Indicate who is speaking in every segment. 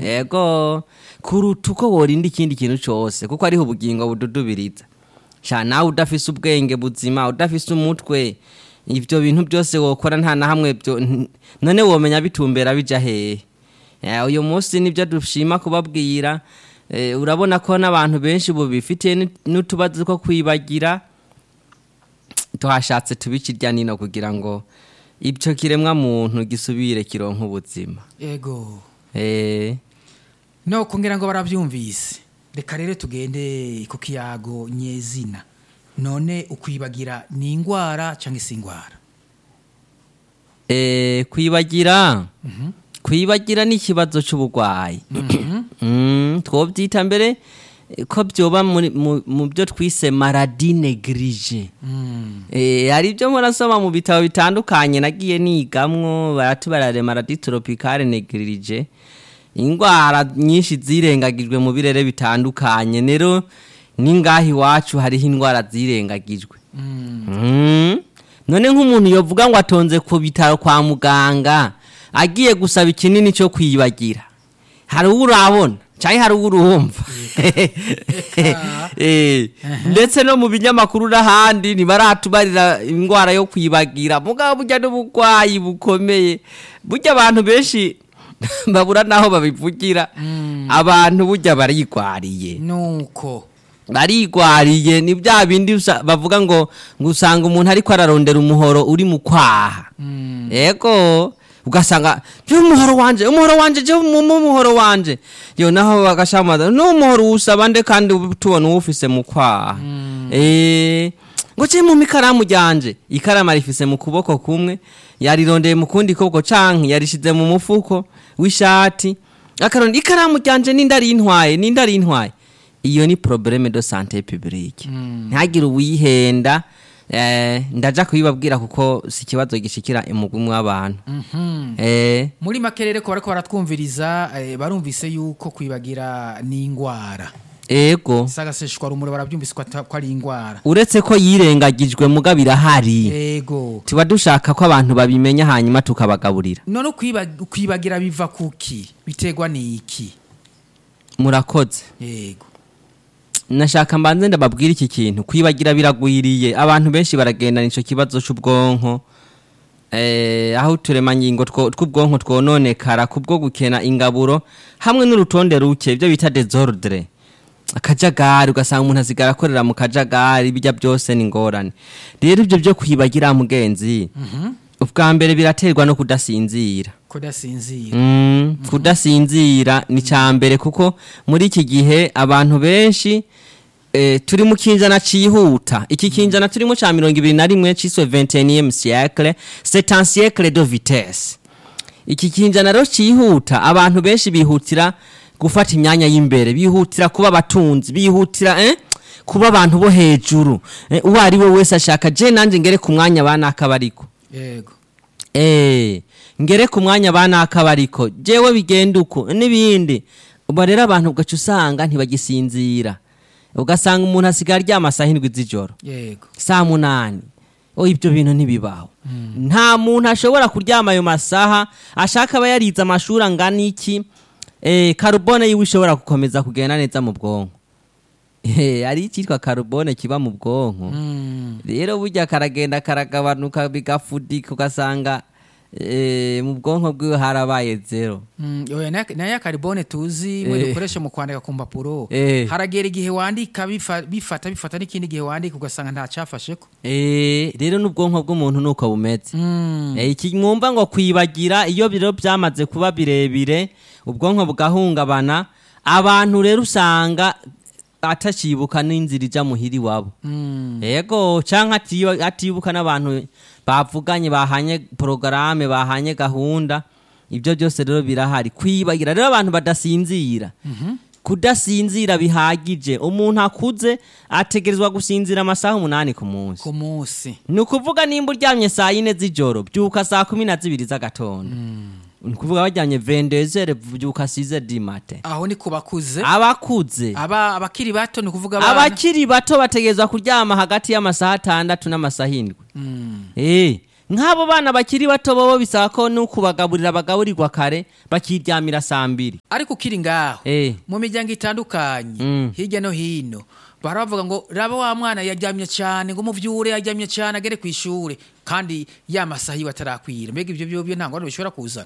Speaker 1: yego kuruta uko worinda ikindi kintu cyose kuko ariho ubugingo bududubiriza sha nawe udafise ubwenge buzima udafise umutwe ibyo bintu byose wokora nta na hamwe byo n- none womenya bitumbera bija hehe Eh, uyu munsi nibyo dushima kubabwira eh, urabona ko n'abantu benshi ubu bifitiye ni- n'utubazo two kwibagira tuhashatse tubikirya nino kugira ngo ibyo kiremwa muntu gisubire kironka ubuzima
Speaker 2: yego
Speaker 1: eh
Speaker 2: no kugira ngo barabyumvise reka rero tugende ku kiyago nyezina none ukwibagira ni indwara cyangwa se indwara
Speaker 1: Eh, kwibagira kwibagira ni ikibazo cy'uburwayi Mm, twobyita mbere eh, ko byoba muri- mu mu byo twise maradi neglige Eh, hari ibyo murasoma mu bitabo bitandukanye nagiye nigamwo baratubarare maradi tropicale neglige indwara nyinshi zirengagijwe mu birere bitandukanye rero n'ingaha iwacu hariho indwara zirengagijwe Mm. none nk'umuntu yovuga ngo atonze ku bitaro kwa muganga agiye gusaba ikinini cyo kwibagira hari uwo urabona cyangwa hari uwo urumva Eh, ndetse no mu binyamakuru n'ahandi ntibaratubarira indwara yo kwibagira mugabo burya n'uburwayi bukomeye burya abantu benshi babura n'aho babivugira abantu burya barigwariye
Speaker 2: nuko
Speaker 1: barigwariye ni bya bindi usa- bavuga ngo ngo usanga umuntu ariko ararondera umuhoro uri mu kwaha yego ugasanga byo umuhoro wanje umuhoro wanje je mu mu muhoro wanje yo naho bagashamaza no umuhoro usaba nde kandi tubona uwufise mu kwaha eh ngo je mu mikaramu ryanje ikaramu arifise mu kuboko kumwe yarirondeye mu kundi kuboko canke yarishize mu mufuko w'ishati akaronda ikaramu ryanje ninde ari intwaye ninde ari intwaye iyo ni probleme de santé publique ntihagire uwihenda eh, ndaja kubibabwira kuko si ikibazo gishikira umugwi w'abantu eh,
Speaker 2: muri make rero ko bariko baratwumviriza eh, barumvise yuko kwibagira ni indwara
Speaker 1: ego
Speaker 2: sagaseshwa rumuri barabyumvise ko ata- ko ari indwara
Speaker 1: uretse ko yirengagijwe muga birahari
Speaker 2: yego
Speaker 1: tuba dushaka ko abantu babimenya hanyuma tukabagaburira
Speaker 2: none ukwiba- kwibagira biva kuki biterwa n'iki
Speaker 1: murakoze
Speaker 2: yego
Speaker 1: nashaka mbanze ndababwira iki kintu kwibagira biragwiriye abantu benshi baragendana ico kibazo c'ubwonko eh, aho uturemangingo two- tw'ubwonko twononekara kubwo gukena ingaburo hamwe n'urutonde ruke ibyo bita desordre akajagari ugasanga umuntu asigara akorera mu kajagari bijya byose ni ingorane rero ibyo byo kwibagira mugenzi ubwa mbere biraterwa no kudasinzira
Speaker 2: kudasinzira
Speaker 1: Mm, kudasinzira ni cya mbere kuko muri iki gihe abantu benshi eh, turi mu kinjana cihuta iki kinjana turimo ca mirongo ibiri na rimwe ciswe 21e siècle c'est un siècle de vitesse iki kinjana rero cihuta abantu benshi bihutira gufata imyanya y'imbere bihutira kuba abatunzi bihutira eh? kuba abantu bo hejuru eh, uwo ari we wese ashaka je nanje ngere ku mwanya banaka bariko
Speaker 2: yego
Speaker 1: Eh, ngere ku mwanya banakabariko jewe bigenda uko n'ibindi ubu rero abantu ugaca usanga ntibagisinzira ugasanga umuntu asigaye aryama saa hindwi z'ijoro
Speaker 2: yego
Speaker 1: saa munani o ibyo bintu ntibibaho nta muntu ashobora kuryama ayo masaha ashaka aba yarize amashuri angana iki eh, karubone yiwe ishobora gukomeza kugenda neza mu bwonko Eh, hari icyitwa karubone kiba mu bwonko rero burya karagenda karagabanuka bigafudika ugasanga eh, mu bwonko bwiwe harabaye zero
Speaker 2: Mm, oya, na- nayo karibone tuzi mwe
Speaker 1: Eh.
Speaker 2: dukoresha mu kwandika ku mpapuro
Speaker 1: Eh.
Speaker 2: haragera igihe wandika bifa- bifata bifata n'ikindi gihe wandika ugasanga nta cyafasheko
Speaker 1: Eh, rero n'ubwonko bw'umuntu nuko bumeze Eh, iki mwumva ngo kwibagira iyo biro byamaze kuba birebire ubwonko bugahungabana abantu rero usanga atacibuka n'inzira ija muhira iwabo yego canke atiyo- atibuka n'abantu bavuganye bahanye porogaramu bahanye gahunda ibyo byose rero birahari kwibagira rero abantu badasinzira kudasinzira bihagije umuntu akuze ategerezwa gusinzira amasaha umunani ku munsi
Speaker 2: ku munsi
Speaker 1: ni ukuvuga nimba uryamye saa yine z'ijoro byuka saa kumi na zibiri z'agatondo ni ukuvuga baryamye vendezere byuka size di mate
Speaker 2: aho ni ku bakuze
Speaker 1: abakuze
Speaker 2: aba abakiri bato ni ukuvuga abana
Speaker 1: abakiri bato bategerezwa kuryama hagati y'amasaha atandatu n'amasaha indwi Eh, nk'abo bana bakiri bato bobo bisaba ko no kubagaburira bagaburirwa kare bakiryamira saa mbiri
Speaker 2: ariko ukiri ngaho
Speaker 1: Eh.
Speaker 2: mu miryango itandukanye
Speaker 1: Mm.
Speaker 2: hirya no hino baravuga ngo raba wa mwana yaryamye cyane ngo umuvyure yaryamye cyane agere ku ishure kandi ya masaha yiwe atarakwira mbega ibyo byo byo nta ngorane bishobora kuzana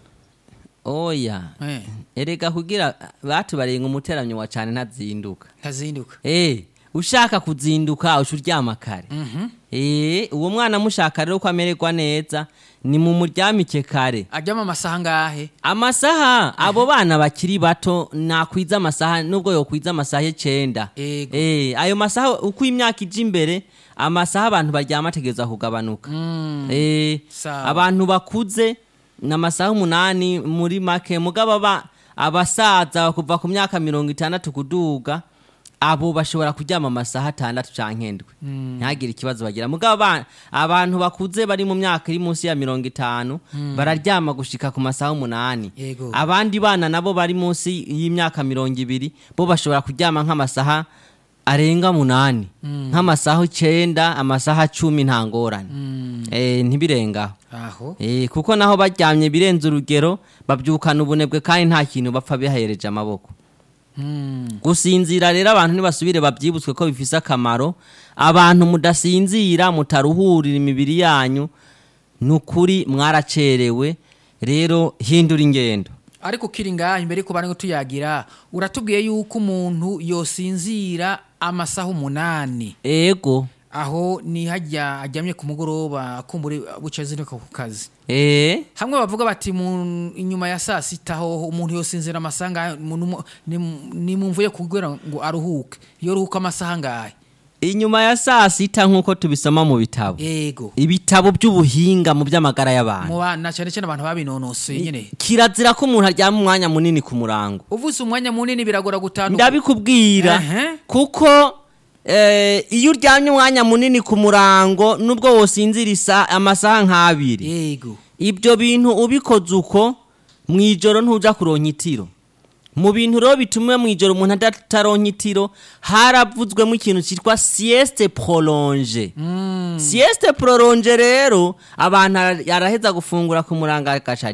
Speaker 1: oya
Speaker 2: Eh,
Speaker 1: erega kugira batubarenga umuteranyo wa cane ntazinduka
Speaker 2: ntazinduka
Speaker 1: Eh, ushaka kuzinduka uca uryama kare Eh, uwo mwana mushaka rero ko amererwa neza ni mu muryamike kare
Speaker 2: aryama amasaha ngahe
Speaker 1: amasaha abo bana bakiri bato nakwiza amasaha nubwo yokwiza amasaha y'icenda
Speaker 2: Ego.
Speaker 1: Eh, ayo masaha uko imyaka ija imbere amasaha abantu baryama ategereza kugabanuka Eh,
Speaker 2: Sawa.
Speaker 1: abantu bakuze ni amasaha umunani muri make mugabo aba abasaza kuva ku myaka mirongo itandatu kuduga abo bashobora kuryama amasaha atandatu canke ndwi ntihagire ikibazo bagira mugabo aba- abantu bakuze bari mu myaka iri munsi ya mirongo itanu bararyama gushika ku masaha umunani
Speaker 2: Yego.
Speaker 1: abandi bana nabo bari munsi y'imyaka mirongo ibiri bo bashobora kuryama nk'amasaha arenga munani nk'amasaha icenda amasaha cumi nta ngorane Eh, ntibirengaho
Speaker 2: aho
Speaker 1: Eh, kuko naho baryamye birenze urugero babyukana ubunebwe kandi nta kintu bapfa bihayereje amaboko
Speaker 2: Mm.
Speaker 1: gusinzira rero abantu ntibasubire babyibutswe ko bifise akamaro abantu mudasinzira mutaruhurira imibiri yanyu ni ukuri mwaracerewe rero hindura ingendo
Speaker 2: ariko ukiri ngaho imbere yuko bari tuyagira uratubwiye yuko umuntu yosinzira amasaha umunani
Speaker 1: ego
Speaker 2: aho ni hajya ajyamye ku mugoroba kumbure buca zinuka ku kazi
Speaker 1: eh
Speaker 2: hamwe bavuga bati mu inyuma ya saa sita ho umuntu yosinzira amasaha ngahe umuntu mu- ni ni mu mvu yo kugira ngo aruhuke iyo aruhuka amasaha ngahe
Speaker 1: inyuma ya saa sita nk'uko tubisoma mu bitabo
Speaker 2: yego
Speaker 1: ibitabo by'ubuhinga mu by'amagara y'abantu
Speaker 2: mu bana cyane cyane abantu babinonosoye nyine
Speaker 1: kirazira ko umuntu aryama umwanya munini ku murango
Speaker 2: uvuze umwanya munini biragora gutandukana
Speaker 1: ndabikubwira
Speaker 2: Ehe.
Speaker 1: kuko eh, iyo uryamye umwanya munini ku murango nubwo wosinzira isa- amasaha nk'abiri
Speaker 2: yego
Speaker 1: ibyo bintu ubikoze uko mu ijoro ntuja kuronka itiro mu bintu rero bituma mu ijoro umuntu adataronka itiro haravuzwemo ikintu cyitwa sieste prolonge sieste prolonge rero abantu ara- araheza gufungura ku murango agaca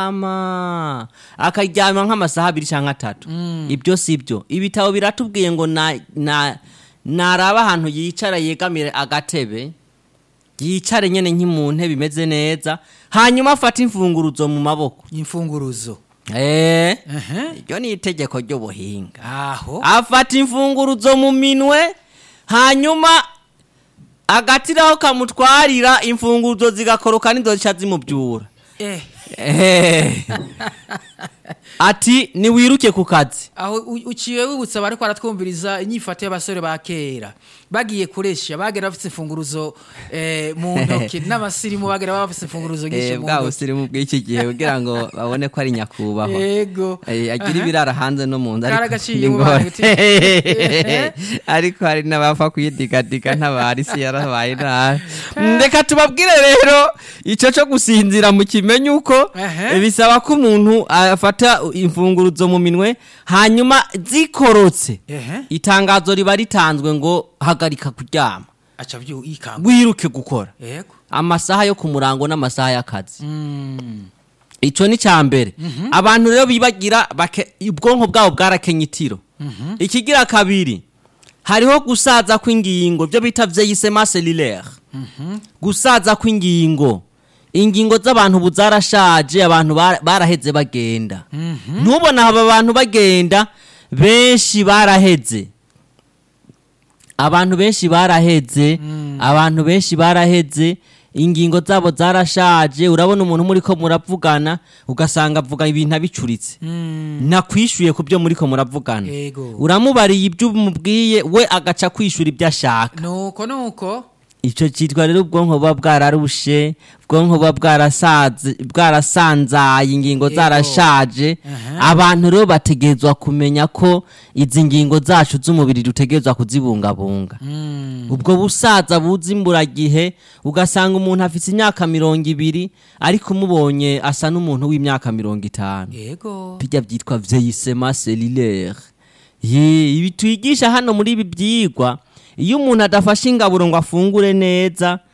Speaker 1: aryama akaryama nk'amasaha abiri cyangwa atatu ibyo si byo ibitabo biratubwiye ngo na, na, naraba ahantu yicara yegamire agatebe yicare nyene nki mu ntebe imeze neza hanyuma afate imfunguruzo mu maboko
Speaker 2: imfunguruzo
Speaker 1: eh
Speaker 2: Ehe.
Speaker 1: iryo ni itegeko ry'ubuhinga
Speaker 2: aho
Speaker 1: afata imfunguruzo mu minwe hanyuma agatiraho kamutwarira imfunguruzo zigakoroka n'inzoca zimubyura
Speaker 2: eh
Speaker 1: Eh. ati niwiruke ku kazi
Speaker 2: aho u- uciye wibutsa bariko baratwumviriza inyifato y'abasore ba kera bagiye kuresha bagera bafite imfunguruzo eh, mu ntoki n'abasirimu bagera bafite imfunguruzo nyinshi
Speaker 1: Eh,
Speaker 2: mu
Speaker 1: bwa
Speaker 2: ntoki
Speaker 1: busirimu bw'iki gihe kugira ngo babone ko ari nyakubahwa
Speaker 2: yego
Speaker 1: Eh, agira
Speaker 2: Aha.
Speaker 1: ibirara hanze no mu nzu ariko
Speaker 2: Karagaciye
Speaker 1: ni
Speaker 2: mu
Speaker 1: ngorane.
Speaker 2: bantu uti-
Speaker 1: ariko hari n'abapfa kuyidigadiga ntabari isi yarabaye nabi reka tubabwire rero icyo cyo gusinzira mu kimenyi uko
Speaker 2: Ehe.
Speaker 1: bisaba ko umuntu afata imfunguruzo mu minwe hanyuma zikorotse
Speaker 2: Ehe.
Speaker 1: itangazo riba ritanzwe ngo hagarika kuryama
Speaker 2: aca byu ikanga
Speaker 1: wiruke gukora
Speaker 2: yego
Speaker 1: amasaha yo ku murango n'amasaha y'akazi
Speaker 2: Mm.
Speaker 1: icyo ni cya mbere abantu rero bibagira bake- ubwonko bwabo bwarakenye itiro ikigira kabiri hariho gusaza kw'ingingo ibyo bita vyeyisema selulaire gusaza kw'ingingo ingingo z'abantu ubu zarashaje abantu bara- baraheze bagenda ntubona aba bantu bagenda benshi baraheze abantu benshi baraheze abantu benshi baraheze ingingo zabo zarashaje urabona umuntu muri ko muravugana ugasanga avuga ibintu abicuritse nakwishyuye ku byo muri ko muravugana
Speaker 2: Yego.
Speaker 1: uramubariye ibyo umubwiye we agaca kwishyura ibyo ashaka
Speaker 2: nuko nuko
Speaker 1: icyo cyitwa rero ubwonko buba bwararushe ubwonko buba bwarasaze bwarasanzaye ingingo
Speaker 2: Yego.
Speaker 1: zarashaje
Speaker 2: Aha.
Speaker 1: abantu rero bategerezwa kumenya ko izi ngingo zacu z'umubiri dutegerezwa kuzibungabunga
Speaker 2: Mm.
Speaker 1: ubwo busaza buza imburagihe ugasanga umuntu afite imyaka mirongo ibiri ariko umubonye asa n'umuntu w'imyaka mirongo itanu
Speaker 2: yego
Speaker 1: bijya byitwa vieillissement cellulaire ye ibi twigisha hano muri ibi byigwa iyo umuntu adafashe ingaburo ngo afungure neza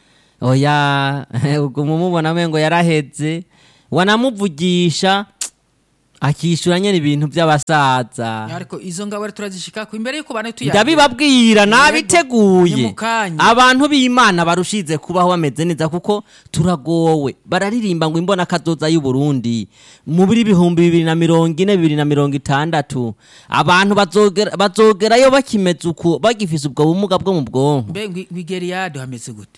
Speaker 1: oya uguma umubona mengo yaraheze wanamuvugisha akishyura nyine ibintu by'abasaza
Speaker 2: ariko izo ngabo rero turazishikako imbere yuko bane tuyagira
Speaker 1: ndabibabwira nabiteguye
Speaker 2: ni mu kanya.
Speaker 1: abantu b'imana barushize kubaho bameze neza kuko turagowe bararirimba ngo imbona kazoza y'u Burundi mu biri bihumbi bibiri na mirongo ine bibiri na mirongo itandatu abantu bazogera- bazogerayo bakimeze uku bagifise ubwo bumuga bwo mu bwonko
Speaker 2: mbe ngwi- ngwigeriyade hameze gute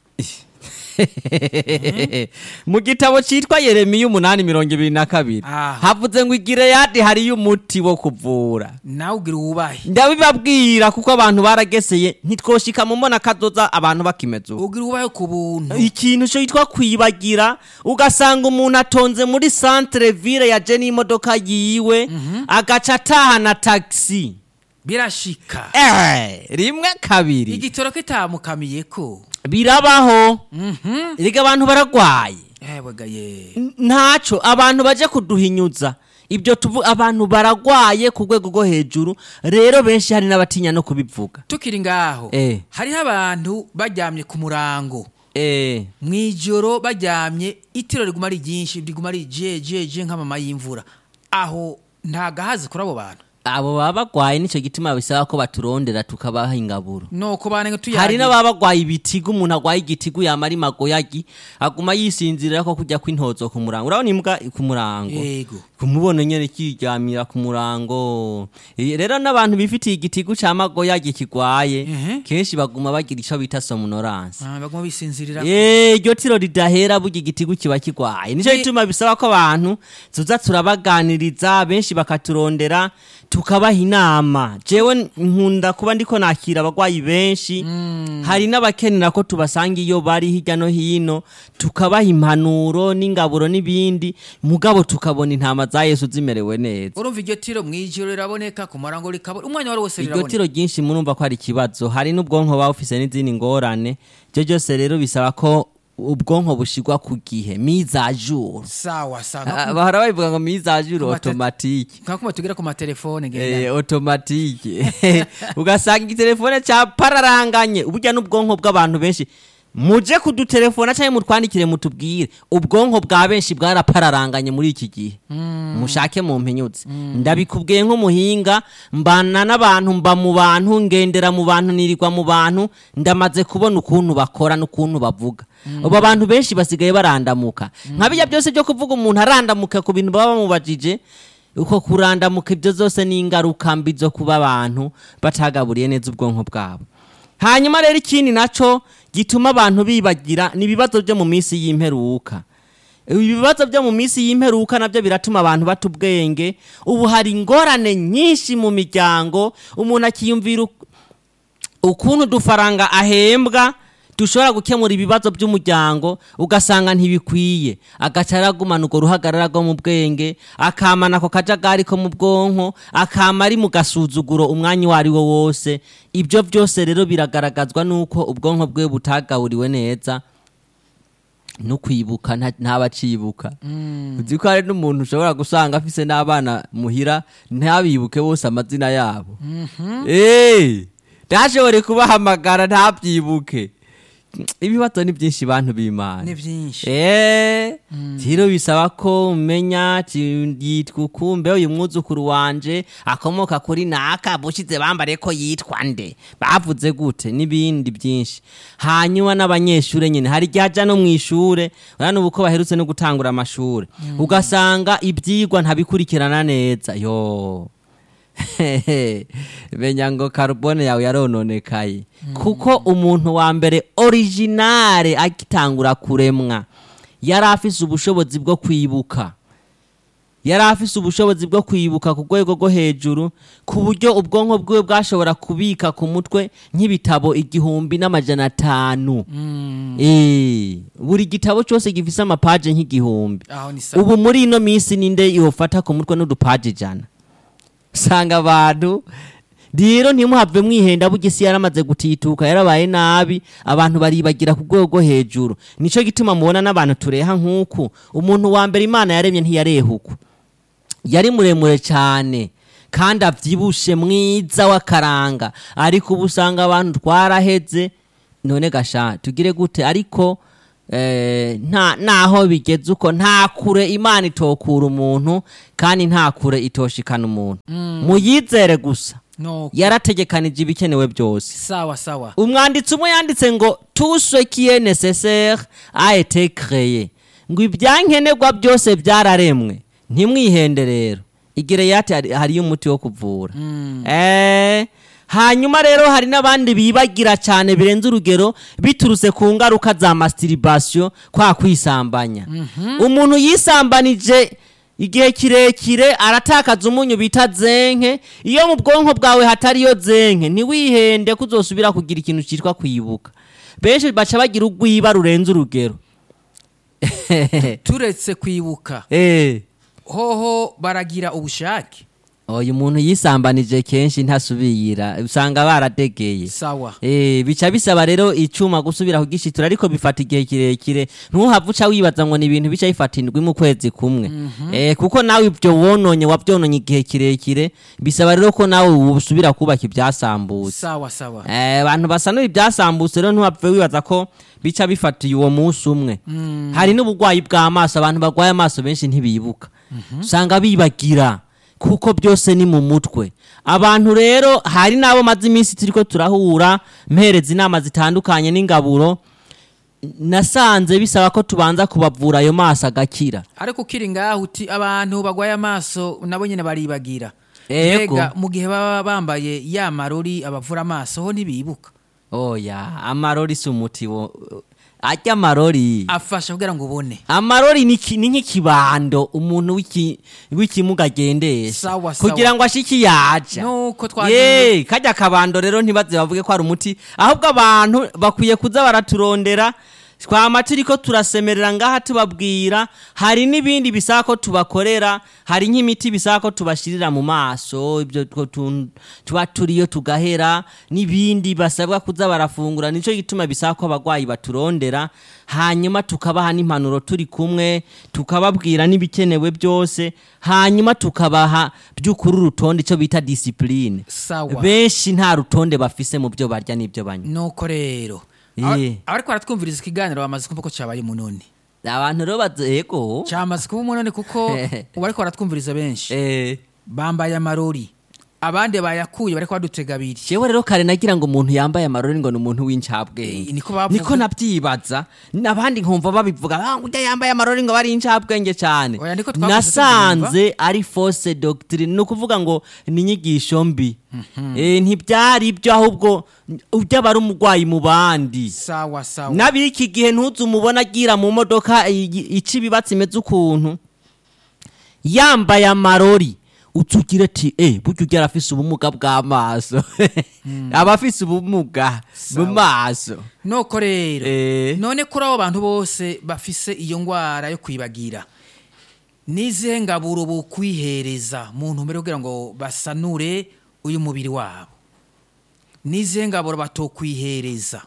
Speaker 1: mu gitabo cyitwa yeremiya umunani mirongo ibiri na kabiri
Speaker 2: Aha.
Speaker 1: havuze ngo igireyadi hariyo umuti wo kuvura
Speaker 2: nawe ugira uwubahe
Speaker 1: ndabibabwira kuko abantu barageseye ntitwoshika mu mbona kadoza abantu bakimeze uko
Speaker 2: ugira uwubahe ku buntu
Speaker 1: ikintu cyo yitwa kwibagira ugasanga umuntu atonze muri centre ville yaje n'imodoka yiwe agaca atahana taxi
Speaker 2: birashika
Speaker 1: eh, rimwe kabiri
Speaker 2: igitoro kitamukamiye ko
Speaker 1: birabaho
Speaker 2: Mhm.
Speaker 1: erega abantu baragwaye
Speaker 2: ewega ye
Speaker 1: N- ntaco abantu baje kuduhinyuza ibyo tuvu abantu baragwaye ku rwego rwo hejuru rero benshi hari n'abatinya no kubivuga
Speaker 2: tukiri ngaho
Speaker 1: Eh.
Speaker 2: hariho abantu baryamye ku murango
Speaker 1: eh,
Speaker 2: mu ijoro baryamye itiro riguma ari ryinshi riguma ari jejeje nk'amama y'imvura aho nta gahazi kuri abo bantu
Speaker 1: abo baba bagwaye nico gituma bisaba ko baturondera tukabaha ingaburo
Speaker 2: nuko banenge
Speaker 1: hari
Speaker 2: tuyagira
Speaker 1: n'ababa bagwaye ibitigu umuntu agwaye igitigu yamara imagoyagi aguma yisinzirira ko kujya kw'intozo ku murango urabona imbwa ku murango
Speaker 2: yego
Speaker 1: kumubona nyene kiryamira ku murango Eh, rero n'abantu bifitiye igitigu ca magoyagi kigwaye
Speaker 2: Mhm.
Speaker 1: kenshi baguma bagira ico bita somnoranse
Speaker 2: Ah, baguma bisinzirira
Speaker 1: Eh, iryo tiro ridahera burya igitigu kiba kigwaye nico
Speaker 2: Ni-
Speaker 1: gituma bisaba ko abantu tuza turabaganiriza benshi bakaturondera tukabaha inama jewe nkunda kuba ndiko nakira abagwayi benshi hari n'abakenera ko tubasanga iyo bari hirya no hino tukabaha impanuro n'ingaburo n'ibindi mugabo tukabona intama za yesu zimerewe neza
Speaker 2: urumva iryo tiro mu ijoro riraboneka ku murango rikabona umwanya wari wose
Speaker 1: iryo
Speaker 2: riraboneka
Speaker 1: tiro ryinshi murumva ko hari ikibazo hari n'ubwonko buba bufise n'izindi ngorane ibyo byose rero bisaba ko ubwonko bushigwa ku gihe mizajuru
Speaker 2: sawa sawa
Speaker 1: Ah, bahora babivuga ngo mizajuru
Speaker 2: Ku mate-
Speaker 1: otomatike
Speaker 2: nkakuma tugera ku matelefone
Speaker 1: Eh,
Speaker 2: ngenda
Speaker 1: otomatike ugasanga igitelefone cyapararanganye uburya n'ubwonko bw'abantu benshi muje kudutelefona cyangwa mutwandikire mutubwire ubwonko bwa benshi bwarapararanganye muri iki gihe mushake mu mpinyutse ndabikubwiye nk'umuhinga mbana n'abantu mba mu bantu ngendera mu bantu nirirwa mu bantu ndamaze kubona ukuntu bakora n'ukuntu bavuga ubu abantu benshi basigaye barandamuka nka bijya byose byo kuvuga umuntu arandamuka ku bintu baba bamubajije uko kurandamuka ibyo zose ni ingaruka mbi zo kuba abantu batagaburiye neza ubwonko bwabo hanyuma rero ikindi naco gituma abantu bibagira ni ibibazo byo mu minsi y'imperuka ibibazo byo mu minsi y'imperuka nabyo biratuma abantu bata ubwenge ubu hari ingorane nyinshi mu miryango umuntu akiyumvira uk- ukuntu udufaranga ahembwa dushobora gukemura ibibazo by'umuryango ugasanga ntibikwiye agaca aragumana urwo ruhagarara rwo mu bwenge akamana ako kajagari ko mu bwonko akama ari mu gasuzuguro umwanya uwo ari wo wose ibyo byose rero biragaragazwa n'uko ubwonko bwe butagaburiwe neza no kwibuka nta- ntabacibuka uzi ko hari n'umuntu ushobora gusanga afise n'abana muhira ntabibuke bose amazina yabo Eh, ntashobore kubahamagara ntabyibuke ibibazo ni byinshi bantu b'imana
Speaker 2: ni byinshi
Speaker 1: Eh, rero bisaba ko umenya ati, yitwa ukumbe uyu mwuzukuru wanje akomoka kuri naka bushize bambare ko yitwa nde bavuze gute n'ibindi byinshi hanyuma n'abanyeshure nyine hari igihe aja no mu ishure urabona ubu ko baherutse no gutangura amashure ugasanga ibyigwa ntabikurikirana neza yo menya ngo karubone yawe yarononekaye kuko umuntu wa mbere originale agitangura kuremwa yari afise ubushobozi bwo kwibuka yari afise ubushobozi bwo kwibuka ku rwego rwo hejuru ku buryo ubwonko bwiwe bwashobora kubika ku mutwe nk'ibitabo igihumbi n'amajana atanu Eh, buri gitabo cyose gifise amapaje nk'igihumbi
Speaker 2: aho ni sawa
Speaker 1: ubu muri ino minsi ninde yofata ku mutwe n'udupaje ijana usanga abantu rero ntimuhave mwihenda burya isi yaramaze gutituka yarabaye nabi abantu baribagira ku rwego rwo hejuru nicyo gituma mubona n'abantu tureha nk'uku umuntu wa mbere imana yaremye ntiyarehuku yari muremure cyane kandi abyibushe mwiza w'akaranga ariko ubu usanga abantu twaraheze none gasha tugire gute ariko eh, nta naho bigeze uko nta kure imana itokura umuntu kandi nta kure itoshikana umuntu muyizere gusa
Speaker 2: no
Speaker 1: yarategekanije ibikenewe byose
Speaker 2: sawa sawa
Speaker 1: umwanditsi umwe yanditse ngo tout ce qui est nécessaire a été créé ngo ibyankenerwa byose byararemwe ntimwihende rero igireyati hari- hariyo umuti wo kuvura eh hanyuma rero hari n'abandi bibagira cyane birenze urugero biturutse ku ngaruka za masturbation kwa kwisambanya umuntu yisambanije igihe kirekire aratakaza umunyu bita zenke iyo mu bwonko bwawe hatariyo zenke ntiwihende ko uzosubira kugira ikintu cyitwa kwibuka benshi baca bagira urwiba rurenze urugero
Speaker 2: turetse kwibuka
Speaker 1: Eh,
Speaker 2: hoho baragira ubushake
Speaker 1: uyu muntu yisambanije kenshi ntasubira usanga baradegeye
Speaker 2: sawa
Speaker 1: Eh, bica bisaba rero icuma gusubira kugishitura ariko bifata igihe kirekire ntuhava uca wibaza ngo ni ibintu bica bifata indwi mu kwezi kumwe eh, kuko nawe ibyo wononye wabyononye igihe kirekire bisaba rero ko nawe usubira kubaka ibyasambutse
Speaker 2: sawa sawa
Speaker 1: Eh, abantu basanura ibyasambutse rero ntuhave wibaza ko bica bifatiye uwo munsi umwe hari n'uburwayi bw'amaso abantu barwaye amaso benshi ntibibuka usanga bibagira kuko byose ni mu mutwe abantu rero hari n'abo maze iminsi turiko turahura mpereza inama zitandukanye n'ingaburo nasanze bisaba ko tubanza kubavura ayo maso agakira
Speaker 2: ariko ukiri ngaho uti abantu bagwaye amaso nabo nyine baribagira
Speaker 1: Ego.
Speaker 2: mbega mu gihe baba bambaye ya marori abavura amaso ho ntibibuka
Speaker 1: oya amarori si umuti wo arya amarori
Speaker 2: afasha kugira ngo ubone
Speaker 1: amarori ni ki- ni nk'ikibando umuntu w'iki- w'ikimuga agendesha
Speaker 2: Sawa, sawa.
Speaker 1: kugira ngo ashike yaja
Speaker 2: nuko twagiye
Speaker 1: ye kajya akabando rero ntibaze bavuge ko ari umuti ahubwo abantu bakwiye kuza baraturondera twama turiko turasemerera ngaha tubabwira hari n'ibindi bisaba ko tubakorera hari nk'imiti bisaba ko tubashirira mu maso ibyo two tun- tuba turiyo tugahera n'ibindi basabwa kuza barafungura nico gituma bisaba ko abagwayi baturondera hanyuma tukabaha n'impanuro turi kumwe tukababwira n'ibikenewe byose hanyuma tukabaha by'ukuri urutonde icyo bita disipurine
Speaker 2: sawa
Speaker 1: benshi nta rutonde bafise mu byo barya n'ibyo banywa
Speaker 2: nuko rero
Speaker 1: Ye.
Speaker 2: Aba- abariko baratwumviriza ikiganiro bamaze kumva ko cyabaye umunoni
Speaker 1: abantu rero bazego
Speaker 2: cyamaze kuba umunoni kuko ubu ariko baratwumviriza benshi
Speaker 1: eh
Speaker 2: bambaye amarori abandi bayakuye bariko badutega abiri
Speaker 1: jewe rero kare nagira ngo umuntu yambaye amarori ngo ni umuntu w'incabwenge
Speaker 2: Eh, niko bavuga.
Speaker 1: niko nabyibaza n'abandi nkumva babivuga "Ah, ngo ujya yambaye amarori ngo bari incabwenge cyane
Speaker 2: Oya, niko twakuze
Speaker 1: nasanze ari fausse doctrine ni ukuvuga ngo ni inyigisho mbi Eh, ntibyari ibyo ahubwo ujya aba ari umurwayi mu bandi
Speaker 2: sawa sawa
Speaker 1: n'abiki gihe ntuzi umubona agira mu modoka i- ica ibibatsi imeze ukuntu yambaye amarori utugira ati eh burya ugira afise ubumuga bw'amaso aba afise ubumuga mu
Speaker 2: Sawa.
Speaker 1: maso
Speaker 2: nuko rero
Speaker 1: Eh.
Speaker 2: none kuri abo bantu bose bafise iyo ngwara yo kwibagira n'izihe ngaburo bukwihereza mu ntumbero yo kugira ngo basanure uyu mubiri wabo n'izihe ngaburo batokwihereza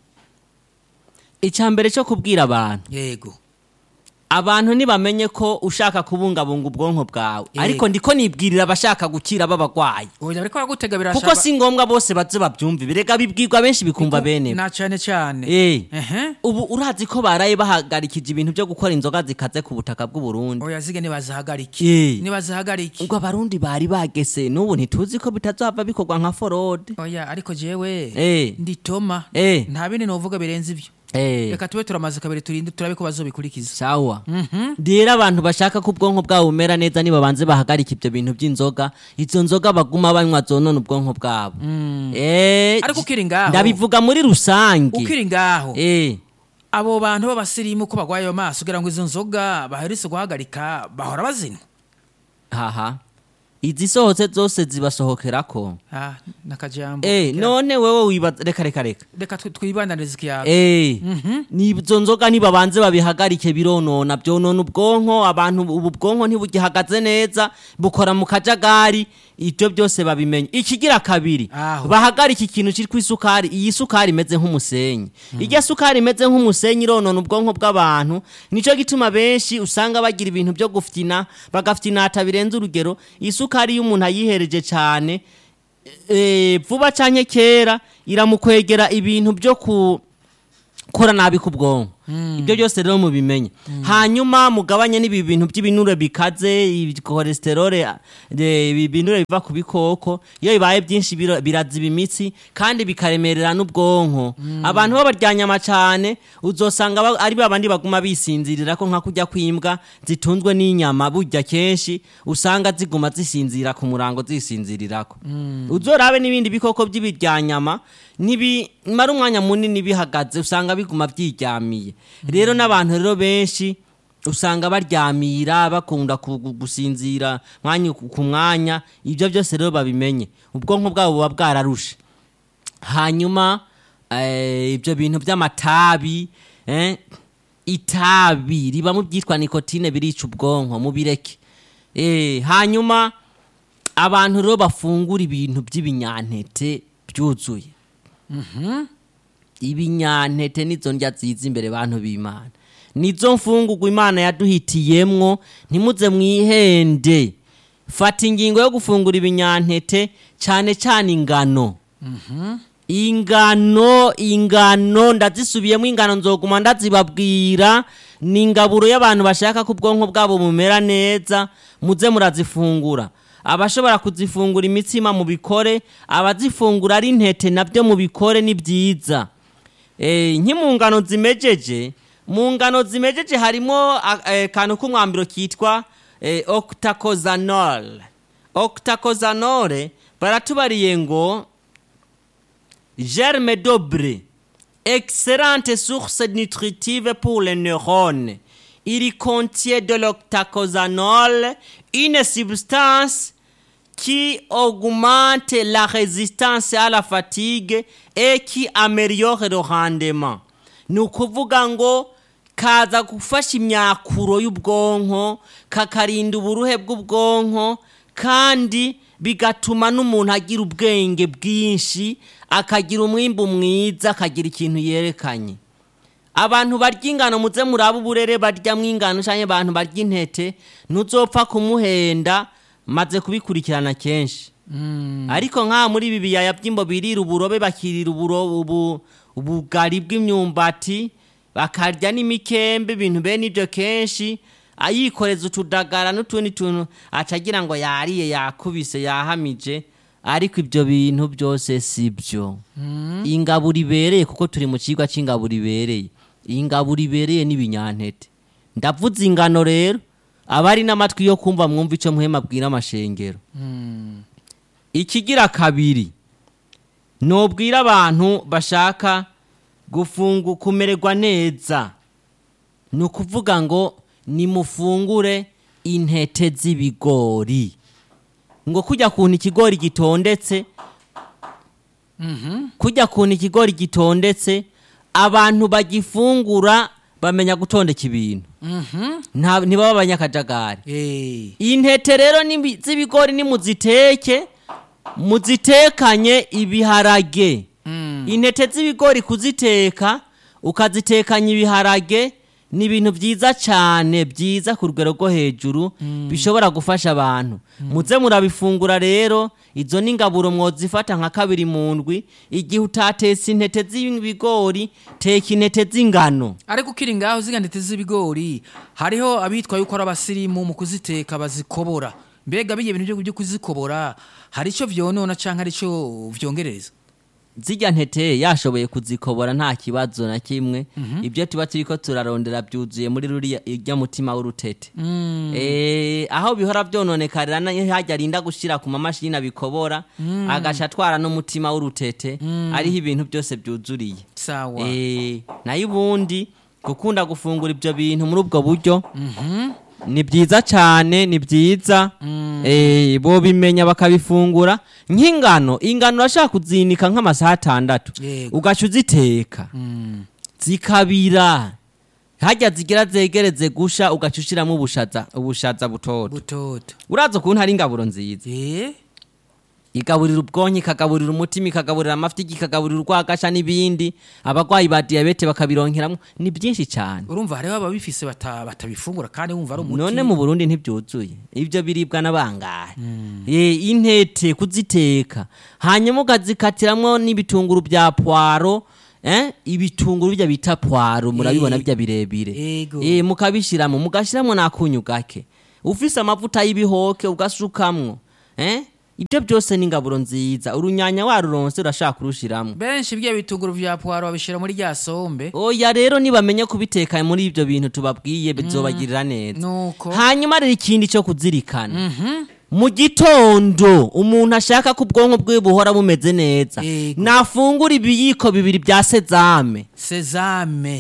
Speaker 1: icya mbere cyo kubwira abantu
Speaker 2: yego
Speaker 1: abantu ntibamenye ko ushaka kubungabunga ubwonko bwawe
Speaker 2: Eh.
Speaker 1: ariko ndiko nibwirira abashaka gukira b'abagwayi
Speaker 2: oya bariko baragutega birashaka
Speaker 1: kuko si ngombwa bose baze babyumve birega bibwirwa benshi bikumva bene
Speaker 2: na cyane cyane
Speaker 1: Eh.
Speaker 2: ehe
Speaker 1: ubu urazi ko baraye bahagarikije ibintu byo gukora inzoga zikaze ku butaka bw'u Burundi
Speaker 2: oya zige nibazihagarike
Speaker 1: Eh.
Speaker 2: nibazihagarike
Speaker 1: ubwo abarundi bari bagese n'ubu ntituzi ko bitazava bikorwa nka forode
Speaker 2: oya ariko jewe
Speaker 1: Eh.
Speaker 2: nditoma
Speaker 1: Eh.
Speaker 2: nta bindi novuga birenze ibyo
Speaker 1: Eh,
Speaker 2: reka tube turamaze kabiri turinde turabe ko bazobikurikiza
Speaker 1: sawa rero abantu bashaka ko ubwonko bwabo bumera neza nibabanze bahagarika ibyo bintu by'inzoga izo nzoga baguma banywa zonona ubwonko bwabo Eh,
Speaker 2: Ariko ukiri ngaho-
Speaker 1: ndabivuga muri rusange
Speaker 2: ukiri ngaho
Speaker 1: Eh,
Speaker 2: abo bantu b'abasirimu ko bagwaye ayo maso kugira ngo izo nzoga baherutse guhagarika bahora bazinywa
Speaker 1: haha izisohotse zose zibasohokerako
Speaker 2: Ah, nakajambo
Speaker 1: Eh, none wewe wibaza reka reka reka
Speaker 2: reka twi- twibandanirize ikiyago
Speaker 1: Eh, nizo nzoga nibabanze babihagarike bironona byonona ubwonko abantu ubu bwonko ntibugihagaze neza bukora mu kajagari ibyo byose babimenye ikigira kabiri
Speaker 2: Aho.
Speaker 1: bahagarike ikintu cyitwa isukari iyi sukari imeze nk'umusenyi irya sukari imeze nk'umusenyi ironona ubwonko bw'abantu nicyo gituma benshi usanga bagira ibintu byo gufyina bagafyinata birenze urugero isukari iyo umuntu ayihereje cyane eh, vuba canke kera iramukwegera ibintu byo gukora nabi ku bwonko ibyo byose rero mubimenye hanyuma mugabanye n'ibi bintu by'ibinure bikaze cholesterole ibi binure biva ku bikoko iyo bibaye byinshi biro- biraziba imitsi kandi bikaremerera n'ubwonko abantu b'abaryanyama cyane uzosanga ba- ari babandi baguma bisinzirira ko nka kurya kw'imbwa zitunzwe n'inyama burya kenshi usanga ziguma zisinzira ku murango zisinzirirako uzorabe n'ibindi bikoko by'ibiryanyama ntibimara umwanya munini bihagaze usanga biguma byiryamiye rero n'abantu rero benshi usanga baryamira bakunda ku- gu- gusinzira mwanya ku ku mwanya ibyo byose rero babimenye ubwonko bwabo buba bwararushe hanyuma eh, ibyo bintu by'amatabi eh, itabi riba mu byitwa nikotine birica ubwonko mubireke eh, hanyuma abantu rero bafungura ibintu by'ibinyantete byuzuye ibinyantete nizo ndya ziza imbere bantu b'imana nizo mfungurwa imana yaduhitiyemwo ntimuze mwihende fata ingingo yo gufungura ibinyantete cyane cyane ingano ingano ingano ndazisubiyemo ingano nzoguma ndazibabwira ni ingaburo y'abantu bashaka ko ubwonko bwabo bumera neza muze murazifungura abashobora kuzifungura imitsima mu bikore abazifungura ari intete nabyo mu bikore ni byiza Eh, nki mu ngano zimejeje mu ngano zimejeje harimo akantu k'umwambiro kitwa eh, octacosanol octacosanol baratubariye ngo germe dobre excellente source nutritive pour les neurones il contient de l'octacosanol une substance qui augmente la résistance à la fatigue et qui améliore le rendement ni ukuvuga ngo kaza gufasha imyakuro y'ubwonko kakarinda uburuhe bw'ubwonko kandi bigatuma n'umuntu agira ubwenge bwinshi akagira umwimbu mwiza akagira ikintu yerekanye abantu barya ingano muze muraba uburere baryamo ingano cyangwa abantu barya intete ntuzopfa kumuhenda maze kubikurikirana kenshi ariko nk'aha muri ibi biyaya by'imbo birira uburobe bakirira uburo- ubu- ubugari bw'imyumbati bakarya n'imikembe ibintu bene ibyo kenshi ayikoreza utudagara n'utundi tuntu acagira ngo yariye yakubise yahamije ariko ibyo bintu byose si byo ingaburo ibereye kuko turi mu kigo cy'ingaburo ibereye iyi ngaburo ibereye n'ibinyantete ndavuze ingano rero abari n'amatwi yo kumva mwumva icyo muhema abwira amashengero ikigira kabiri nubwira abantu bashaka gufungu kumererwa neza ni ukuvuga ngo nimufungure intete z'ibigori ngo kujya kuntu ikigori gitondetse kujya kuntu ikigori gitondetse abantu bagifungura bamenya gutondeka ibintu Nta- ntibaba abanyakajagari
Speaker 2: Eh,
Speaker 1: intete rero nimbi- z'ibigori nimuziteke muzitekanye ibiharage intete z'ibigori kuziteka ukazitekanya ibiharage ni ibintu byiza cyane byiza ku rugero rwo hejuru bishobora gufasha abantu muze murabifungura rero izo ni ingaburo mwozifata nka kabiri mu ndwi igihe utatetse intete z'ibigori teka intete z'ingano
Speaker 2: ariko ukiri ngaho ziga ntete z'ibigori hariho abitwa yuko ari abasirimu mu kuziteka bazikobora mbega bijya ibintu byo- byo kuzikobora hari icyo vyonona canke hari icyo vyongereza
Speaker 1: zijya ntete yashoboye kuzikobora nta kibazo na kimwe ibyo tuba turi ko turarondera byuzuye muri ruriya ijya mutima w'urutete Eh, aho bihora byononekarira na- hajya arinda gushyira ku mamashini abikobora agaca atwara n'umutima w'urutete ariho ibintu byose byuzuriye
Speaker 2: sawa
Speaker 1: Eh, nayo ubundi gukunda gufungura ibyo bintu muri ubwo buryo ni byiza cyane ni byiza Eh, bo bimenya bakabifungura nk'ingano ingano urashaka kuzinika nk'amasaha atandatu
Speaker 2: Yego.
Speaker 1: ugaca uziteka zikabira hajya zigira zegereze gusha ugaca ushyiramo ubushaza ubushaza butoto
Speaker 2: butoto
Speaker 1: uraza ukuntu hari ingaburo nziza
Speaker 2: eh
Speaker 1: igaburira ubwonko ikagaburira umutima ikagaburira amafiti ikagaburira urwagasha n'ibindi abarwayi ba diyabete bakabironkeramo ni byinshi cyane
Speaker 2: urumva hariho ababifise bata- batabifungura kandi wumva ari umuti
Speaker 1: none mu burundi ntibyuzuye ibyo biribwa n'abangahe Eh, intete kuziteka hanyuma ukazikatiramwo n'ibitunguru bya pwaro eh, ibitunguru bijya bita pwaro murabibona
Speaker 2: Eh,
Speaker 1: bijya birebire
Speaker 2: ego.
Speaker 1: Eh, mukabishiramo mugashiramwo n'akunyu gake ufise amavuta y'ibihoke ugasukamwo eh? ibyo byose ni ingaburo nziza urunyanya waruronse urashaka kurushiramwo
Speaker 2: benshi bya bitunguru vya puwaro babishira muri rya sombe
Speaker 1: oya rero nibamenye kubiteka muri ibyo bintu tubabwiye bizobagirira neza
Speaker 2: nuko
Speaker 1: hanyuma rero ikindi cyo kuzirikana mu gitondo umuntu ashaka ko ubwonko bwe buhora bumeze neza
Speaker 2: Yego.
Speaker 1: nafungura ibiyiko bibiri bya sezame
Speaker 2: sezame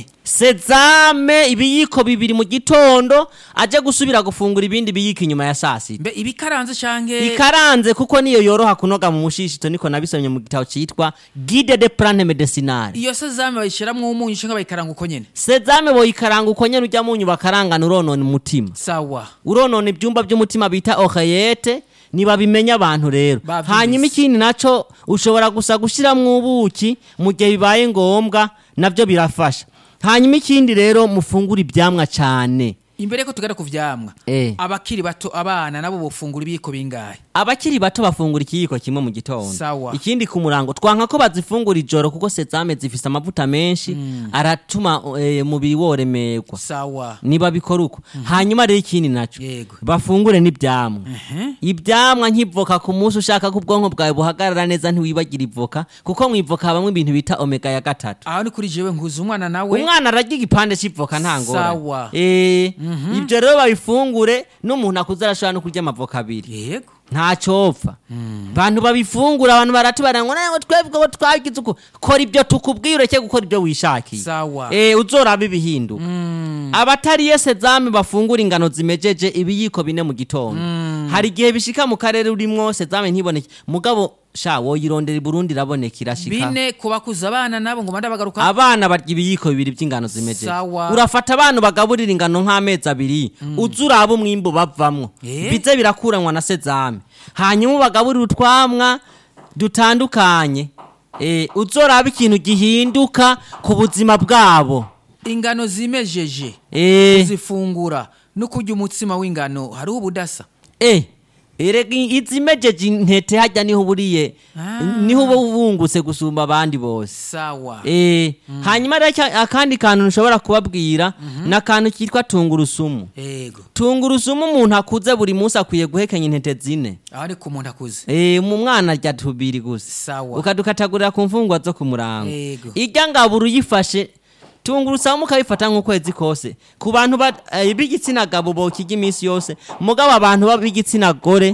Speaker 1: sezame ibiyiko bibiri mu gitondo aje gusubira gufungura ibindi biyiko inyuma ya saa sita
Speaker 2: mbe ibikaranze canke
Speaker 1: ikaranze kuko niyo yoroha kunoga mu mushishito niko nabisomye mu gitabo cyitwa guide de plante medicinale
Speaker 2: iyo sezame bayishiramwo umunyu canke bayikaranga uko nyene
Speaker 1: sezame boyikaranga uko nyene ujya munyu bakarangana uronona umutima
Speaker 2: sawa
Speaker 1: uronona ibyumba by'umutima bita oreyete ntibabimenya abantu rero
Speaker 2: Bavyumvise.
Speaker 1: hanyuma ikindi nacyo ushobora gusa gushyiramo ubuki mu gihe bibaye ngombwa nabyo birafasha hanyuma ikindi rero mufungura ibyamwa cyane
Speaker 2: imbere ko tugana ku vyamwa
Speaker 1: Eh.
Speaker 2: abakiri bato abana nabo bofungura ibiyiko bingahe
Speaker 1: abakiri bato bafungura ikiyiko kimwe mu gitondo
Speaker 2: Sawa.
Speaker 1: ikindi ku murango twanka ko bazifungura ijoro kuko sezame zifise amavuta menshi aratuma eh, umubiri woremerwa
Speaker 2: sawa
Speaker 1: niba bikora uko hanyuma rero ikindi nacyo
Speaker 2: Yego.
Speaker 1: bafungure n'ibyamwa
Speaker 2: Ehe.
Speaker 1: ibyamwa nk'ivoka ku munsi ushaka ko ubwonko bwawe buhagarara neza ntiwibagire ivoka kuko mu ivoka habamo ibintu bita omega ya gatatu
Speaker 2: aho ni kuri jewe nkuza umwana nawe
Speaker 1: umwana ararya igipande cy'ivoka nta
Speaker 2: Sawa.
Speaker 1: ngorane Eh, ibyo rero babifungure n'umuntu akuze arashobora no kurya amavoka abiri
Speaker 2: yego
Speaker 1: ntacopfa abantu babifungura abantu baratubara ngo nawe twebwe bo twagize uko kora ibyo tukubwiye ureke gukora ibyo wishakiye
Speaker 2: Sawa.
Speaker 1: eh uzoraba ibihinduka abatariye sezame bafungura ingano zimejeje ibiyiko bine mu gitondo hari igihe bishika mu karere urimwo sezame ntiboneke mugabo sha woyirondera i burundi iraboneka irashika
Speaker 2: bine kubakuza abana nabo ngo manda bagaruka
Speaker 1: abana barya ibiyiko bibiri by'ingano zimejeje
Speaker 2: Sawa.
Speaker 1: urafata abantu bagaburira ingano nk'amezi abiri uza uraba umwimbu bavamwo
Speaker 2: Eh?
Speaker 1: bize birakuranwa na sezame hanyuma ubagaburira utwamwa dutandukanye eh, uzoraba ikintu gihinduka ku buzima bwabo
Speaker 2: ingano zimejeje
Speaker 1: eh,
Speaker 2: zifungura no kurya umutsima w'ingano hariho ubudasa
Speaker 1: eh, erega izimejeje intete hajya niho uburiye
Speaker 2: Ah.
Speaker 1: niho uba ubungutse gusumba abandi bose
Speaker 2: sawa
Speaker 1: Eh, hanyuma rero cya- akandi kantu nshobora kubabwira ni akantu kitwa tungurusumu
Speaker 2: yego
Speaker 1: tungurusumu umuntu akuze buri munsi akwiye guhekenya intete zine
Speaker 2: aho ni ku muntu akuze
Speaker 1: Eh, mu mwana arya tubiri gusa
Speaker 2: sawa
Speaker 1: ukadukatagurira ku mfungwa zo ku murango
Speaker 2: Yego.
Speaker 1: irya ngaburo uyifashe tungurusumu ukayifata nk'ukwezi kose ku bantu ba- eh, b'igitsina gabo bokirya iminsi yose mugabo abantu ba- b'igitsina gore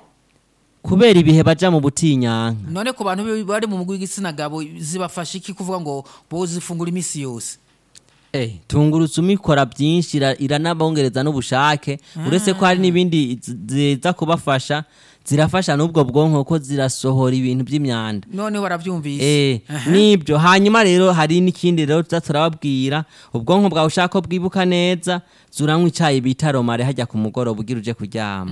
Speaker 1: kubera ibihe baja mu butinyanka
Speaker 2: none ku bantu bi- bari mu mugwi w'igitsina gabo zibafasha iki kuvuga ngo bozifungura iminsi yose
Speaker 1: Eh, tungurusumu ikora byinshi ira- iranabongereza n'ubushake uretse ko hari n'ibindi zi- ziza kubafasha zirafasha n'ubwo bwonko ko zirasohora ibintu by'imyanda
Speaker 2: noneho barabyumvise
Speaker 1: Eh,
Speaker 2: Aha.
Speaker 1: nibyo hanyuma rero hari n'ikindi rero tuza turababwira ubwonko bwawe ushaka ko bwibuka neza zuranywa icyayi bita romare hajya ku mugoroba ugira uje kuryama